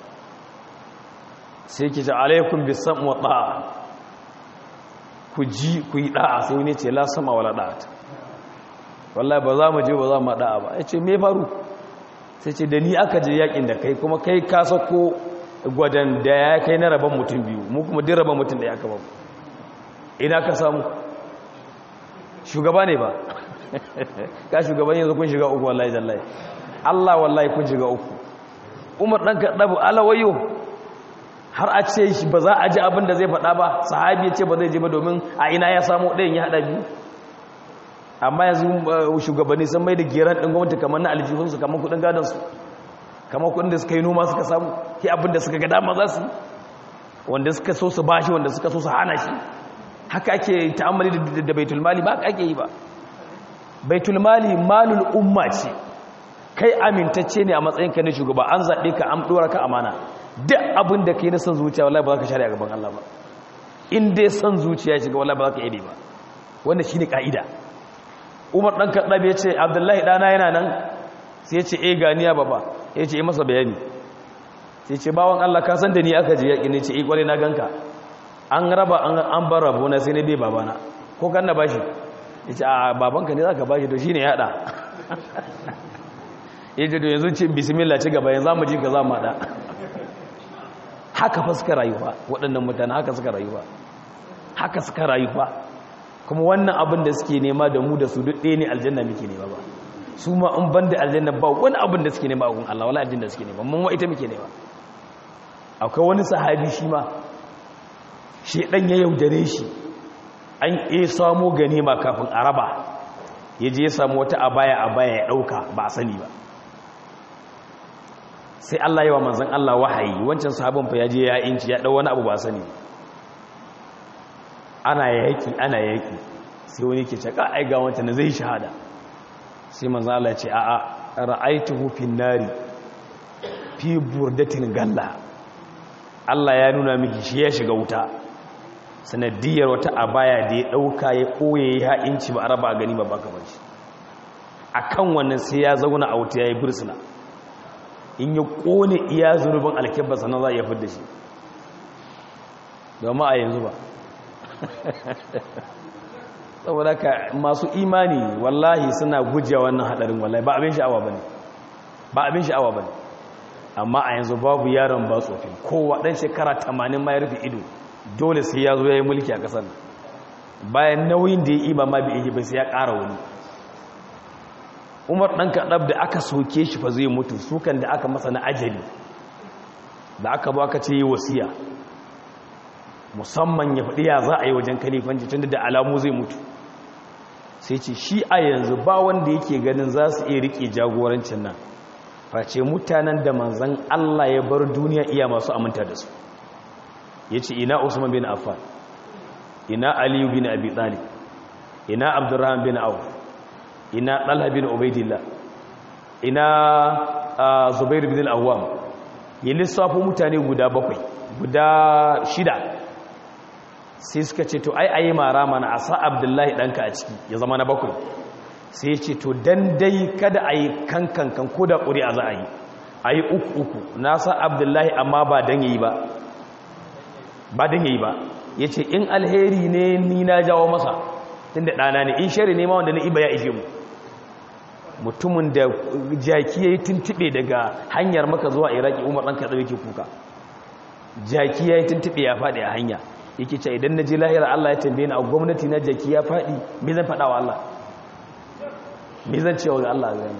sai ke ce alaikun bisan wa ɗa'a ku ji ku yi ɗa'a sai wani ce la sama wala ɗa'a ta wallahi ba za mu je ba za mu ɗa'a ba ya ce me faru sai ce da ni aka je yakin da kai kuma kai ka sako gwadon da ya kai na rabon mutum biyu mu kuma din rabon mutum da ya kama ina ka samu shugaba ne ba ka shugaban yanzu kun shiga uku wallahi jallahi Allah wallahi kun shiga uku Umar dan Kaddabu alawayo har a ce shi ba za a ji abin da zai faɗa ba sahabi ya ce ba zai je ba domin a ina ya samu ɗayan ya haɗa biyu amma yanzu shugabanni sun mai da geran ɗin gwamnati kamar na aljihunsu kamar kuɗin gadonsu kamar kuɗin da suka yi noma suka samu ke abin da suka ga dama za su wanda suka so su bashi wanda suka so su hana shi haka ake ta'ammali da baitul mali ba haka ake yi ba baitul mali malul umma ce kai amintacce ne a matsayin ka na shugaba an zaɓe ka an ɗora ka amana duk abin da kai na son zuciya wallahi ba za ka share a gaban Allah ba in dai son zuciya shiga wallahi ba za ka yi ba wanda shine ka'ida Umar dan Kaddab ya ce Abdullahi dana yana nan sai ya ce eh ganiya baba ya ce masa bayani sai ce bawon Allah ka san da ni aka je yaƙi ne ce eh kware na ganka an raba an bar rabo na sai ne bai babana ko kan na bashi ya ce a babanka ne za ka bashi to shi ne yaɗa ya ce to yanzu ce bismillah ci gaba yanzu mu ji ka za mu haɗa haka fa suka rayuwa waɗannan mutane haka suka rayuwa haka suka rayuwa kuma wannan abin da suke nema da mu da su duk ɗaya ne aljanna muke nema ba su ma in ban da aljanna ba wani abin da suke nema a gun Allah wala aljanna suke nema mun wa ita muke nema akwai wani sahabi shi ma shi ɗan ya yaudare shi an iya samo ganima kafin a raba ya je ya samu wata abaya abaya ya ɗauka ba a sani ba sai Allah yawa manzan Allah wahayi wancan sahabin fa ya je ya inci ya ɗau wani abu ba a sani ana yaƙi ana yaƙi sai wani ke caka ai ga wancan zai shahada sai manzan Allah ce a'a ra'aituhu fin nari fi burdatin galla Allah ya nuna miki shi ya shiga wuta sanadiyar wata abaya da ya ɗauka ya ɓoye ya inci ba a raba gani ba baka ba shi a kan wannan sai ya zauna a wuta ya yi birsina in ya ƙone iya zunubin alkyabba sannan za a iya fidda shi domin a yanzu ba saboda ka masu imani wallahi suna gujewa wannan haɗarin wallahi ba abin sha'awa ba ne ba abin sha'awa ba ne amma a yanzu babu yaron ba tsofin kowa ɗan shekara tamanin ma ya rufe ido dole sai ya zo ya yi mulki a ƙasar bayan nauyin da ya iba ma bai ba sai ya ƙara wani umar ɗan kaɗab da aka soke shi fa zai mutu sukan da aka masa na ajali da aka ba aka ce yi wasiya musamman ya faɗi ya za a yi wajen kalifanci tun da alamu zai mutu sai ce shi a yanzu ba wanda yake ganin za su iya riƙe jagorancin nan face mutanen da manzan Allah ya bar duniya iya masu aminta da su ya ce ina usman bin affan ina aliyu bin abi talib ina abdurrahman bin auf ina talha bin ubaidillah ina zubair bin al-awwam ya lissafo mutane guda bakwai guda shida sai suka ce to ai ayi mara mana a sa abdullahi ɗanka a ciki ya zama na bakwai sai ya ce to dan dai kada a yi kankankan ko da ƙuri a za a yi a yi uku uku na sa abdullahi amma ba dan yi ba ba dan yi ba ya ce in alheri ne ni na jawo masa tun da ɗana ne in shari ne ma wanda na iba ya ishe mu mutumin da jaki ya yi tuntuɓe daga hanyar maka zuwa iraki umar ɗan kaɗa yake kuka jaki ya yi tuntuɓe ya faɗi a hanya yake ce idan na ji lahira allah ya tambaye ni a gwamnati na jaki ya faɗi me zan faɗa wa allah me zan cewa ga allah zai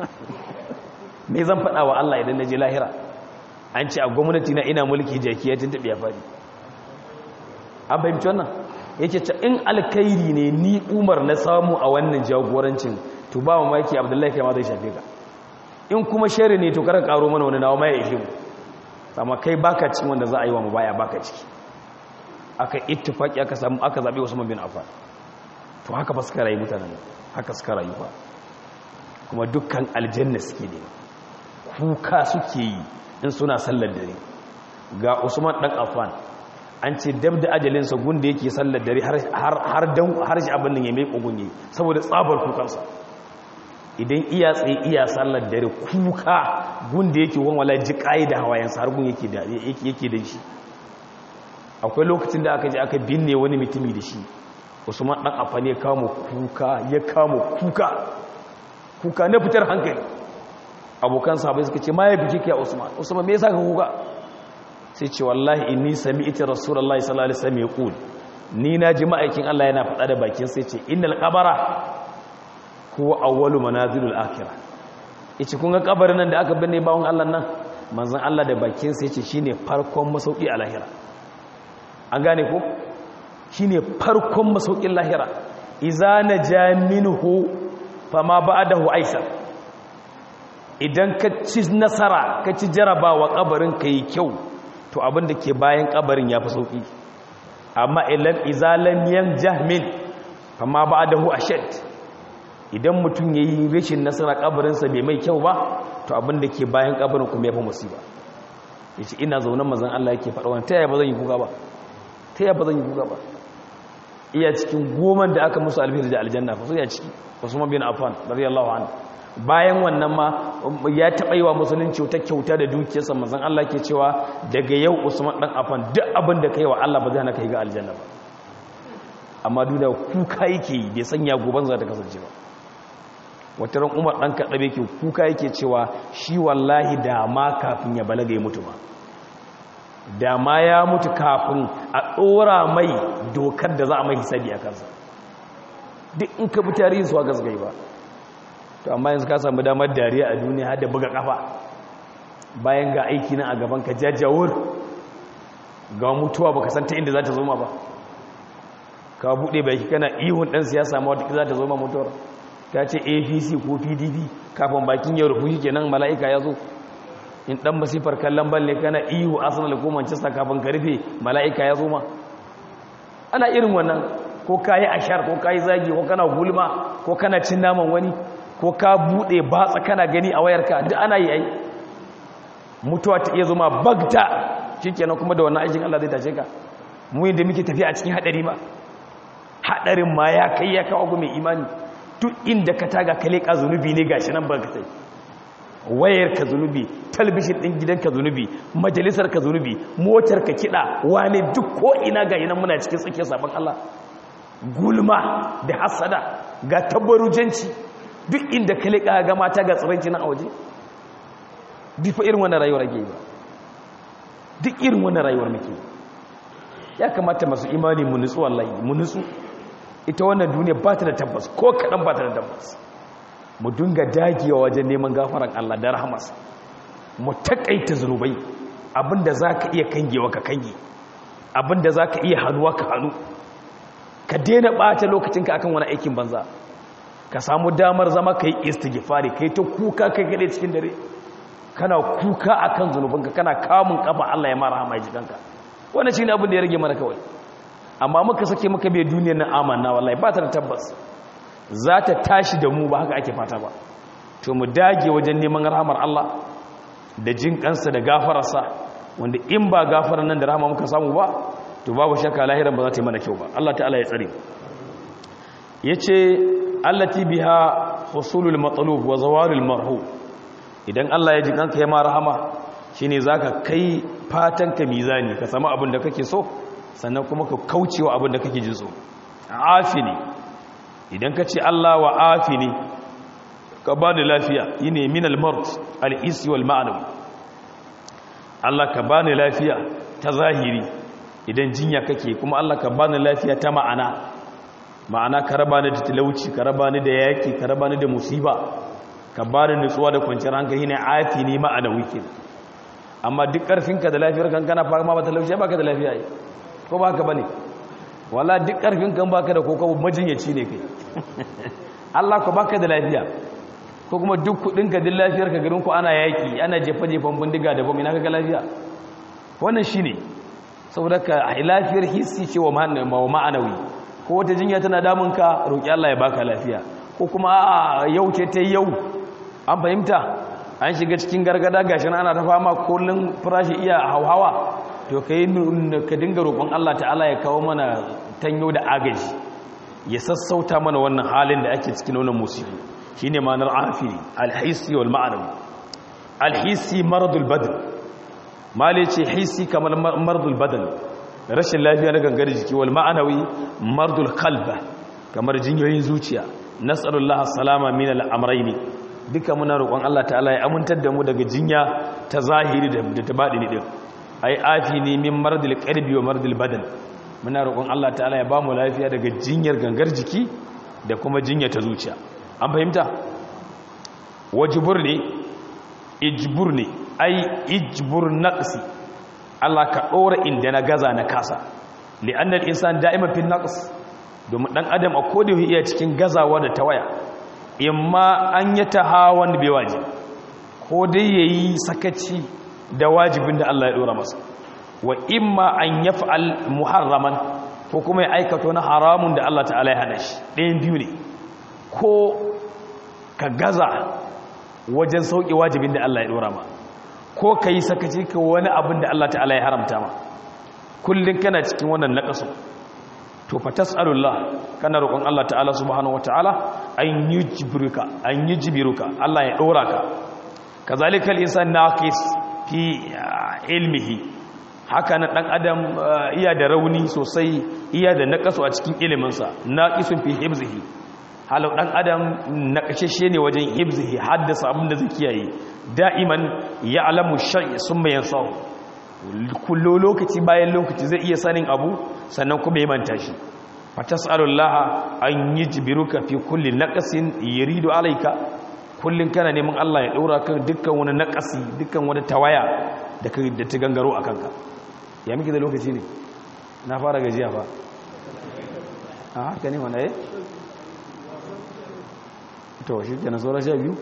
me zan faɗa wa allah idan na ji lahira an ce a gwamnati na ina mulki jaki ya tuntuɓe ya faɗi an fahimci wannan yake ce in alkairi ne ni umar na samu a wannan jagorancin to ba mamaki abdullahi kai ma zai shafe ka in kuma shari ne to karan karo mana wani nawa ma ya ishe mu amma kai baka cikin wanda za a yi wa mu baya baka ciki aka ittifaki aka samu aka zabe Usman bin Affan to haka ba suka rayu mutanen haka suka rayu ba kuma dukkan aljanna suke ne kuka suke yi in suna sallar dare ga Usman dan Affan an ce dab da ajalinsa gunda yake sallar dare har dan har shi abin nan ya mai kogunye saboda tsabar kukansa idan iya tsaye iya sallar dare kuka gunda yake wani wala ji da hawayensa har gun yake da yake da shi akwai lokacin da aka je aka binne wani mutumi da shi usman dan afani ya kamo kuka ya kamo kuka kuka na fitar hankali abokan sahabbai suka ce ma ya biki kai usman usman me yasa ka kuka sai ce wallahi inni sami'tu rasulullahi sallallahu alaihi wasallam yaqul ni na ji ma'aikin Allah yana faɗa da bakin sai ce innal qabara huwa awwalu manazilul akhirah yace kun ga kabarin nan da aka binne bawon Allah nan manzon Allah da bakin sai ce shine farkon masauki a lahira an gane ko shine farkon masaukin lahira idza naja minhu fama ba'dahu aisar idan ka ci nasara ka ci jarabawa kabarin kai kyau to abin da ke bayan kabarin ya fi sauƙi amma ilan izalam yan jahmin amma ba da hu ashad idan mutum ya yi rashin nasara kabarinsa bai mai kyau ba to abin da ke bayan kabarin kuma ya fi musiba ya ce ina zaunan mazan Allah yake faɗa wani ta yaya ba zan yi kuka ba ta yaya ba zan yi kuka ba iya cikin goman da aka musu alfihar da aljanna fa su ya ciki usman bin affan radiyallahu anhu bayan wannan ma ya taɓa yi wa musulunci wata kyauta da dukiyarsa mazan Allah ke cewa daga yau usman ɗan afan duk abin da ka yi wa Allah ba zai hana ka yi ga aljanna ba amma duk da kuka yake yi bai sanya goban za ta kasance ba wata ran umar ɗan kaɗaɓe ke kuka yake cewa shi wallahi da ma kafin ya balaga ya mutu ba da ma ya mutu kafin a ɗora mai dokar da za a mai hisabi a kansa duk in ka bi tarihin su a gasgai ba to amma yanzu ka samu damar dariya a duniya har da buga kafa bayan ga aiki nan a gaban ka jajjawur ga mutuwa baka san ta inda za ta zo ma ba ka bude baki kana ihun dan siyasa ma wata za ta zo ma mutuwar ka ce APC ko PDP kafin bakin ya rufu kenan mala'ika ya zo in dan masifar kallon balle kana ihu Arsenal ko Manchester kafin ka rufe mala'ika ya zo ma ana irin wannan ko kayi ashar ko kayi zagi ko kana gulma ko kana cin naman wani ko ka bude batsa kana gani a wayarka duk ana yi ai mutuwa ta iya zuma bagta shikenan kuma da wannan aikin Allah zai tace ka mu yanda muke tafiya a cikin hadari ma hadarin ma ya kai ya kawo mai imani duk inda ka taga ka leka zunubi ne gashi nan barkatai wayar ka zunubi talbishin din gidanka zunubi majalisar ka zunubi motar ka kida wane duk ko ina ga nan muna cikin tsakiyar sabon Allah gulma da hasada ga tabbarujanci duk inda ka leƙa ga mata ga tsiranci na a waje duk fa irin wannan rayuwar ake ba duk irin wannan rayuwar muke ya kamata masu imani mu nutsu wallahi mu nutsu ita wannan duniya ba ta da tabbas ko kaɗan ba ta da tabbas mu dinga dagewa wajen neman gafaran Allah da rahamas mu takaita zunubai abinda za ka iya kangewa ka kange abinda za ka iya hannuwa ka hannu ka daina ɓata lokacinka akan wani aikin banza ka samu damar zama ka yi istighfari ka yi ta kuka kai gade cikin dare kana kuka akan zunubinka kana kamun kafa Allah ya mara hama ya jikanka wannan shine abin da ya rage mana kawai amma muka sake muka bai duniyar nan amanna wallahi ba ta da tabbas za ta tashi da mu ba haka ake fata ba to mu dage wajen neman rahamar Allah da jin kansa da gafararsa wanda in ba gafarar nan da rahama muka samu ba to babu shakka lahiran ba za ta yi mana kyau ba Allah ta'ala ya tsare yace allati biha husulul matlub wa zawalul marhu idan Allah ya ji kanka ya ma rahama shine zaka kai fatan ka mizani ka samu abin da kake so sannan kuma ka kaucewa abin da kake jin so afini idan ka ce Allah wa afini ka ba ni lafiya yine min al-mard al-isi wal ma'nawi Allah ka ba ni lafiya ta zahiri idan jinya kake kuma Allah ka ba ni lafiya ta ma'ana ma'ana ka raba ni da talauci ka raba ni da yaki ka raba ni da musiba ka ba ni nutsuwa da kwanciyar hankali ne afi ne ma'anawi ke amma duk karfinka da lafiyar kan kana fama ba talauci ba ka da lafiya yi ko ba ka bane wala duk karfin kan baka da kokobo majinyaci ne kai Allah ko baka da lafiya ko kuma duk kudin ka din lafiyar ka garin ku ana yaki ana jefa jefan bindiga da bomina kaga lafiya wannan shine saboda ka lafiyar hissi ce wa ma'anawi ko wata jinya tana damun ka roki Allah ya baka lafiya ko kuma a yau ce ta yau an fahimta an shiga cikin gargada gashin ana ta fama kullun farashi iya hauhawa to kai ka dinga roƙon Allah ta'ala ya kawo mana tanyo da agaji ya sassauta mana wannan halin da ake cikin wannan musibi shine ma'anar afiri alhisi wal ma'anawi alhisi maradul badal mali ce hisi kamar maradul badal rashin lafiya na gangar jiki wal ma'anawi maradul qalba kamar jinyoyin zuciya nas'alullah salama min al-amrayn duka muna roƙon Allah ta'ala ya amintar da mu daga jinya ta zahiri da ta baɗini din ai afi ne min maradul qalbi wa maradul badan muna roƙon Allah ta'ala ya ba mu lafiya daga jinyar gangar jiki da kuma jinya ta zuciya an fahimta wajibur ne ijbur ne ai ijbur naqsi Allah ka dora inda na gaza na kasa li'anna al-insan da'ima fi naqs domin dan adam a koda iya cikin gazawa da tawaya imma an yatahawan bi wajib ko dai yayi sakaci da wajibin da Allah ya dora masa wa imma an yaf'al muharraman ko kuma ya aikata na haramun da Allah ta'ala ya hana shi ɗayan biyu ne ko ka gaza wajen sauƙi wajibin da Allah ya ɗora ma ko ka yi sakaci ka wani abin da Allah ta'ala ya haramta ma kullum kana cikin wannan naƙasu to fa tas'alullah kana roƙon Allah ta'ala subhanahu wata'ala an yujbiruka an yujbiruka Allah ya ɗora ka kazalika al-insan naqis fi ilmihi haka na ɗan adam iya da rauni sosai iya da naƙasu a cikin iliminsa naqisun fi hibzihi halau dan adam nakashashe ne wajen hibzihi haddasa abin da zai kiyaye da'iman ya'lamu shay'i summa yansahu kullu lokaci bayan lokaci zai iya sanin abu sannan kuma ya manta shi fatas'alullah an yujbiruka fi kulli naqasin yuridu alayka kullun kana neman Allah ya daura kan dukkan wani naqasi dukkan wani tawaya da da ta gangaro akan ka ya miki da lokaci ne na fara gajiya fa a haka ne wanda eh to shi ke na saura sha biyu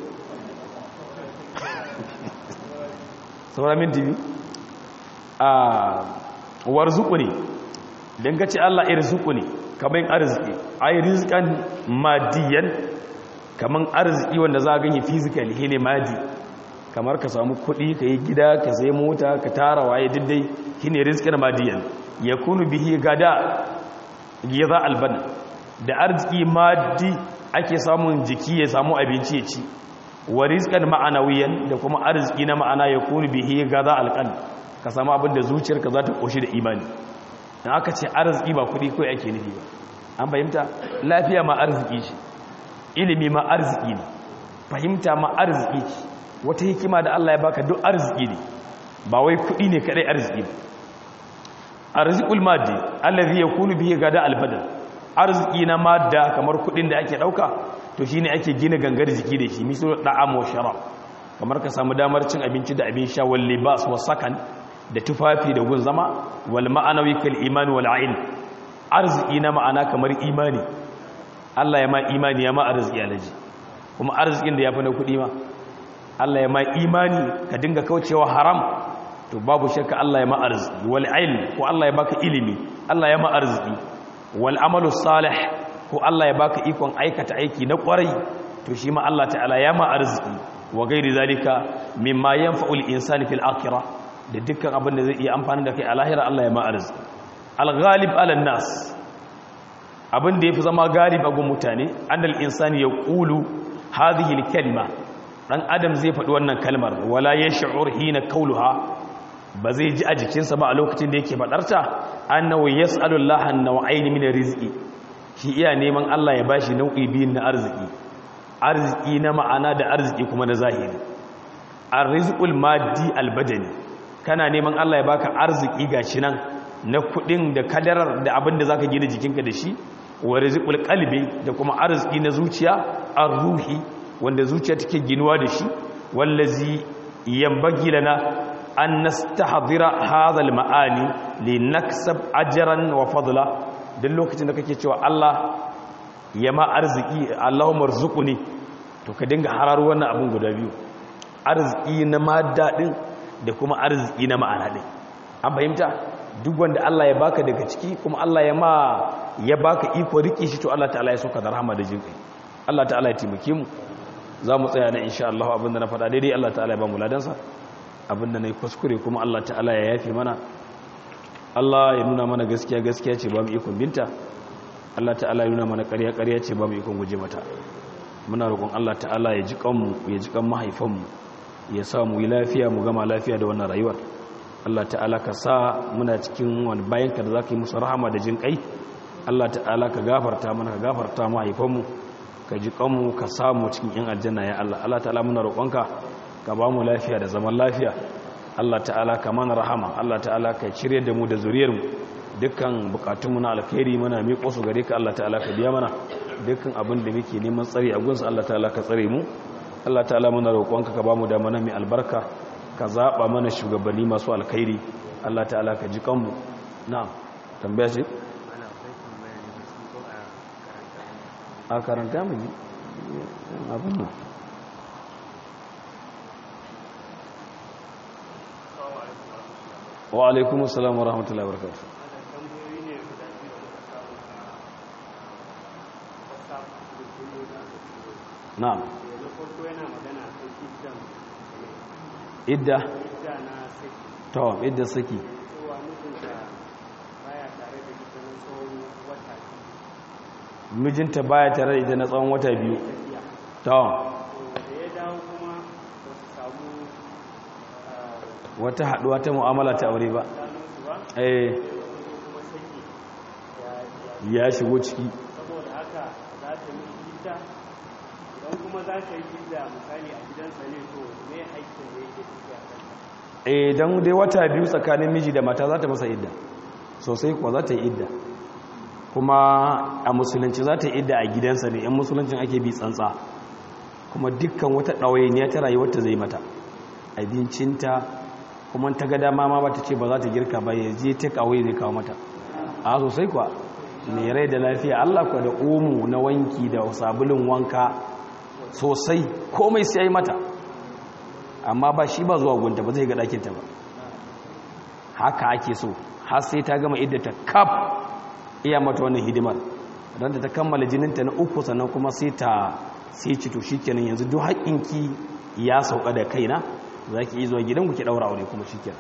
saura minti biyu a warzuku ne don gaci allah irzuku ne kamar arziki a yi rizikan madiyan kamar arziki wanda za a ganye fizikali he ne madi kamar ka samu kuɗi ka yi gida ka sai mota ka tara waye diddai shi ne rizikan madiyan ya kunu bihi gada ya za albana da arziki madi ake samun jiki ya samu abinci ya ci wa rizqan ma'anawiyan da kuma arziki na ma'ana ya kunu bihi gaza alqan ka samu abin da zuciyarka za ta koshi da imani dan aka ce arziki ba kudi kai ake nufi ba an fahimta lafiya ma arziki ce ilimi ma arziki ne fahimta ma arziki ce wata hikima da Allah ya baka duk arziki ne ba wai kudi ne kadai arziki ba arzikul maddi allazi yakunu bihi gada albadal arziki na madda kamar kudin da ake dauka to shine ake gina gangar jiki da shi misal da'am wa sharab kamar ka samu damar cin abinci da abin sha wal libas wa sakan da tufafi da gun zama wal ma'anawi kal iman wal ain arziki na ma'ana kamar imani Allah ya ma imani ya ma arziki alaji kuma arzikin da yafi na kudi ma Allah ya ma imani ka dinga kaucewa haram to babu shakka Allah ya ma arziki wal ilm ko Allah ya baka ilimi Allah ya ma arziki wal amalu salih ko Allah ya baka ikon aikata aiki na kwarai to shi ma Allah ta'ala ya ma arziki wa gairi zalika mimma yanfa'ul insani fil akhirah da dukkan abin da zai iya amfani da kai a lahira Allah ya ma arziki al-ghalib ala nas abin da yafi zama galib a gun mutane annal insani yaqulu hadhihi al-kalima dan adam zai faɗi wannan kalmar wala yash'ur hina qawluha ba zai ji a jikinsa ba a lokacin da yake faɗarta annahu yas'alu Allah an-naw'ayn min rizqi shi iya neman Allah ya bashi nau'i biyun na arziki arziki na ma'ana da arziki kuma na zahiri arrizqul maddi albadani kana neman Allah ya baka arziki gashi nan na kudin da kadarar da abin da zaka gina jikinka da shi wa rizqul qalbi da kuma arziki na zuciya arruhi wanda zuciya take ginuwa da shi wallazi yambagi lana an nastahdira hadha almaani linaksab ajran wa fadla duk lokacin da kake cewa Allah ya ma arziki Allahumma rzuquni to ka dinga hararo wannan abun guda biyu arziki na madda din da kuma arziki na ma'ana din an fahimta duk wanda Allah ya baka daga ciki kuma Allah ya ma ya baka iko rike shi to Allah ta'ala ya soka da rahama da jinkai Allah ta'ala ya taimake mu za mu tsaya na insha Allah abinda na faɗa daidai Allah ta'ala ya ba mu ladansa abinda na yi kuskure kuma Allah ta'ala ya yafe mana Allah ya nuna mana gaskiya gaskiya ce ba mu ikon binta Allah ta'ala ya nuna mana ƙarya ƙarya ce ba mu ikon guje mata muna roƙon Allah ta'ala ya ji kanmu ya ji kan mahaifanmu ya sa mu yi lafiya mu gama lafiya da wannan rayuwar Allah ta'ala ka sa muna cikin wani bayan ka da za ka yi musu rahama da jin kai Allah ta'ala ka gafarta mana ka gafarta mahaifanmu ka ji kanmu ka samu cikin yan aljanna ya Allah Allah ta'ala muna roƙonka ka ba mu lafiya da zaman lafiya Allah ta'ala ka mana rahama Allah ta'ala ka cire da mu da zuriyarmu dukkan bukatunmu na alkhairi muna miƙo su gare ka Allah ta'ala ka biya mana dukkan abin da muke neman tsare a gunsa Allah ta'ala ka tsare mu Allah ta'ala muna roƙonka ka ba mu da mana mai albarka ka zaɓa mana shugabanni masu alkhairi Allah ta'ala ka ji kanmu na'am tambaya ce a karanta mu ji abin nan wa alaikum assalam wa rahmatullahi wa barakatuh na'am idda to idda saki mijinta baya tare da ita na tsawon wata biyu to wata haduwa ta mu'amala ta aure ba eh ya shigo ciki saboda haka za ta yi gida idan kuma za ta yi gida misali a gidansa ne to me haƙƙin da yake ciki a kanta eh dan dai wata biyu tsakanin miji da mata za ta masa idda sosai kuwa za ta yi idda kuma a musulunci za ta yi idda a gidansa ne yan musuluncin ake bi tsantsa kuma dukkan wata ɗawainiya ta rayuwar ta zai mata abincinta kuma ta ga dama ma ba ta ce ba za ta girka ba ya je ta kawai zai kawo mata a sosai kuwa mai rai da lafiya Allah kuwa da omu na wanki da sabulun wanka sosai komai sai yi mata amma ba shi ba zuwa gunta ba zai ga ɗakinta ba haka ake so har sai ta gama iddata kaf iya mata wannan hidimar don ta kammala jininta na uku sannan kuma sai ta sai ci to shikenan yanzu duk haƙƙinki ya sauka da kaina za ki yi zuwa gidanku ki ɗaura aure kuma shikenan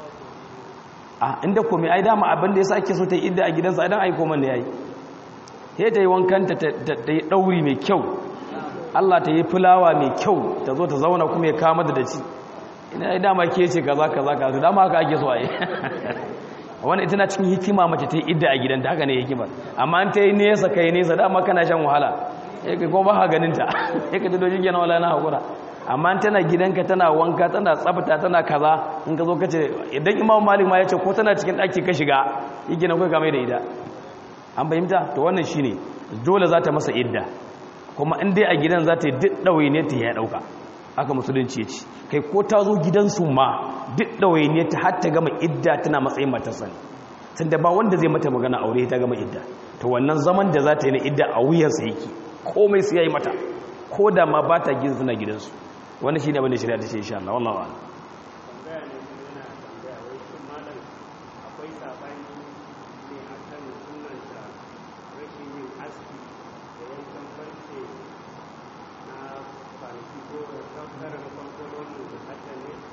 a inda kome ai dama abin da ya sa ake so ta yi idda a gidansa idan aiko man da ya yi sai ta yi wankanta ta yi ɗauri mai kyau Allah ta yi fulawa mai kyau ta zo ta zauna kuma ya kama da daci ina ya dama ke ce kaza kaza kaza dama haka ake so a yi wani ita na cikin hikima mace ta yi idda a gidanta haka ne hikimar amma an ta yi nesa ka yi nesa dama kana shan wahala ya ka kuma ba ganin ta ya ka ta dojin gina wala na haƙura amma tana gidanka tana wanka tana tsafta tana kaza in ka zo ka ce idan imam malik ma ya ce ko tana cikin ɗaki ka shiga yi gina kai kamar da ida an fahimta to wannan shine dole za ta masa idda kuma in dai a gidan za ta yi duk ɗawainiyar ta ya ɗauka aka musulunci ya ci kai ko ta zo gidansu ma duk ɗawainiyar ta har ta gama idda tana matsayin matarsa ne tun da ba wanda zai mata magana aure ta gama idda to wannan zaman da za ta yi na idda a wuyarsa yake komai su ya yi mata ko da ma ba ta gidan suna gidansu wani shi ne abin da shirya ta ce insha Allah wallahu a'lam tambaya ne kuma yana tambaya wai shin malam akwai sabani ne akan sunanta rashin yin aski da yankan farce na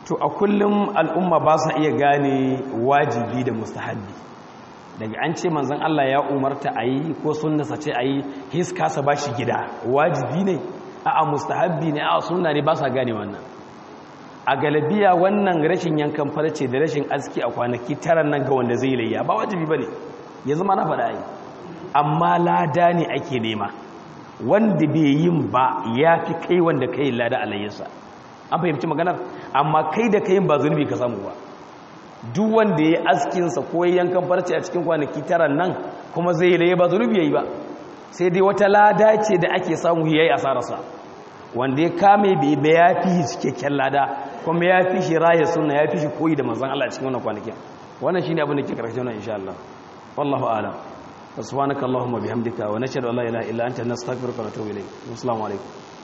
to a kullum al'umma ba sa iya gane wajibi da mustahabbi daga an ce manzan Allah ya umarta a yi ko sunnasa ce a yi his kasa ba shi gida wajibi ne a a mustahabbi ne a sunna ne ba sa gane wannan a galabiya wannan rashin yankan farce da rashin aski a kwanaki tara nan ga wanda zai layya ba wajibi ba ne ya zama na faɗa yi amma lada ne ake nema wanda bai yin ba ya fi kai wanda kai lada a layyarsa an fahimci maganar amma kai da kayin ba zunubi ka samu ba duk wanda ya askinsa ko ya yankan farce a cikin kwanaki tara nan kuma zai laye ba zunubi ya yi ba sai dai wata lada ce da ake samu ya yi asararsa wanda ya kame bai bai ya fi shi cikakken lada kuma ya fi shi raya suna ya fi shi koyi da manzan Allah cikin wannan kwanakin wannan shine abin da ke karshe wannan insha Allah wallahu a'lam subhanakallahumma bihamdika wa nashhadu an la ilaha illa anta nastaghfiruka wa natubu ilayk assalamu alaikum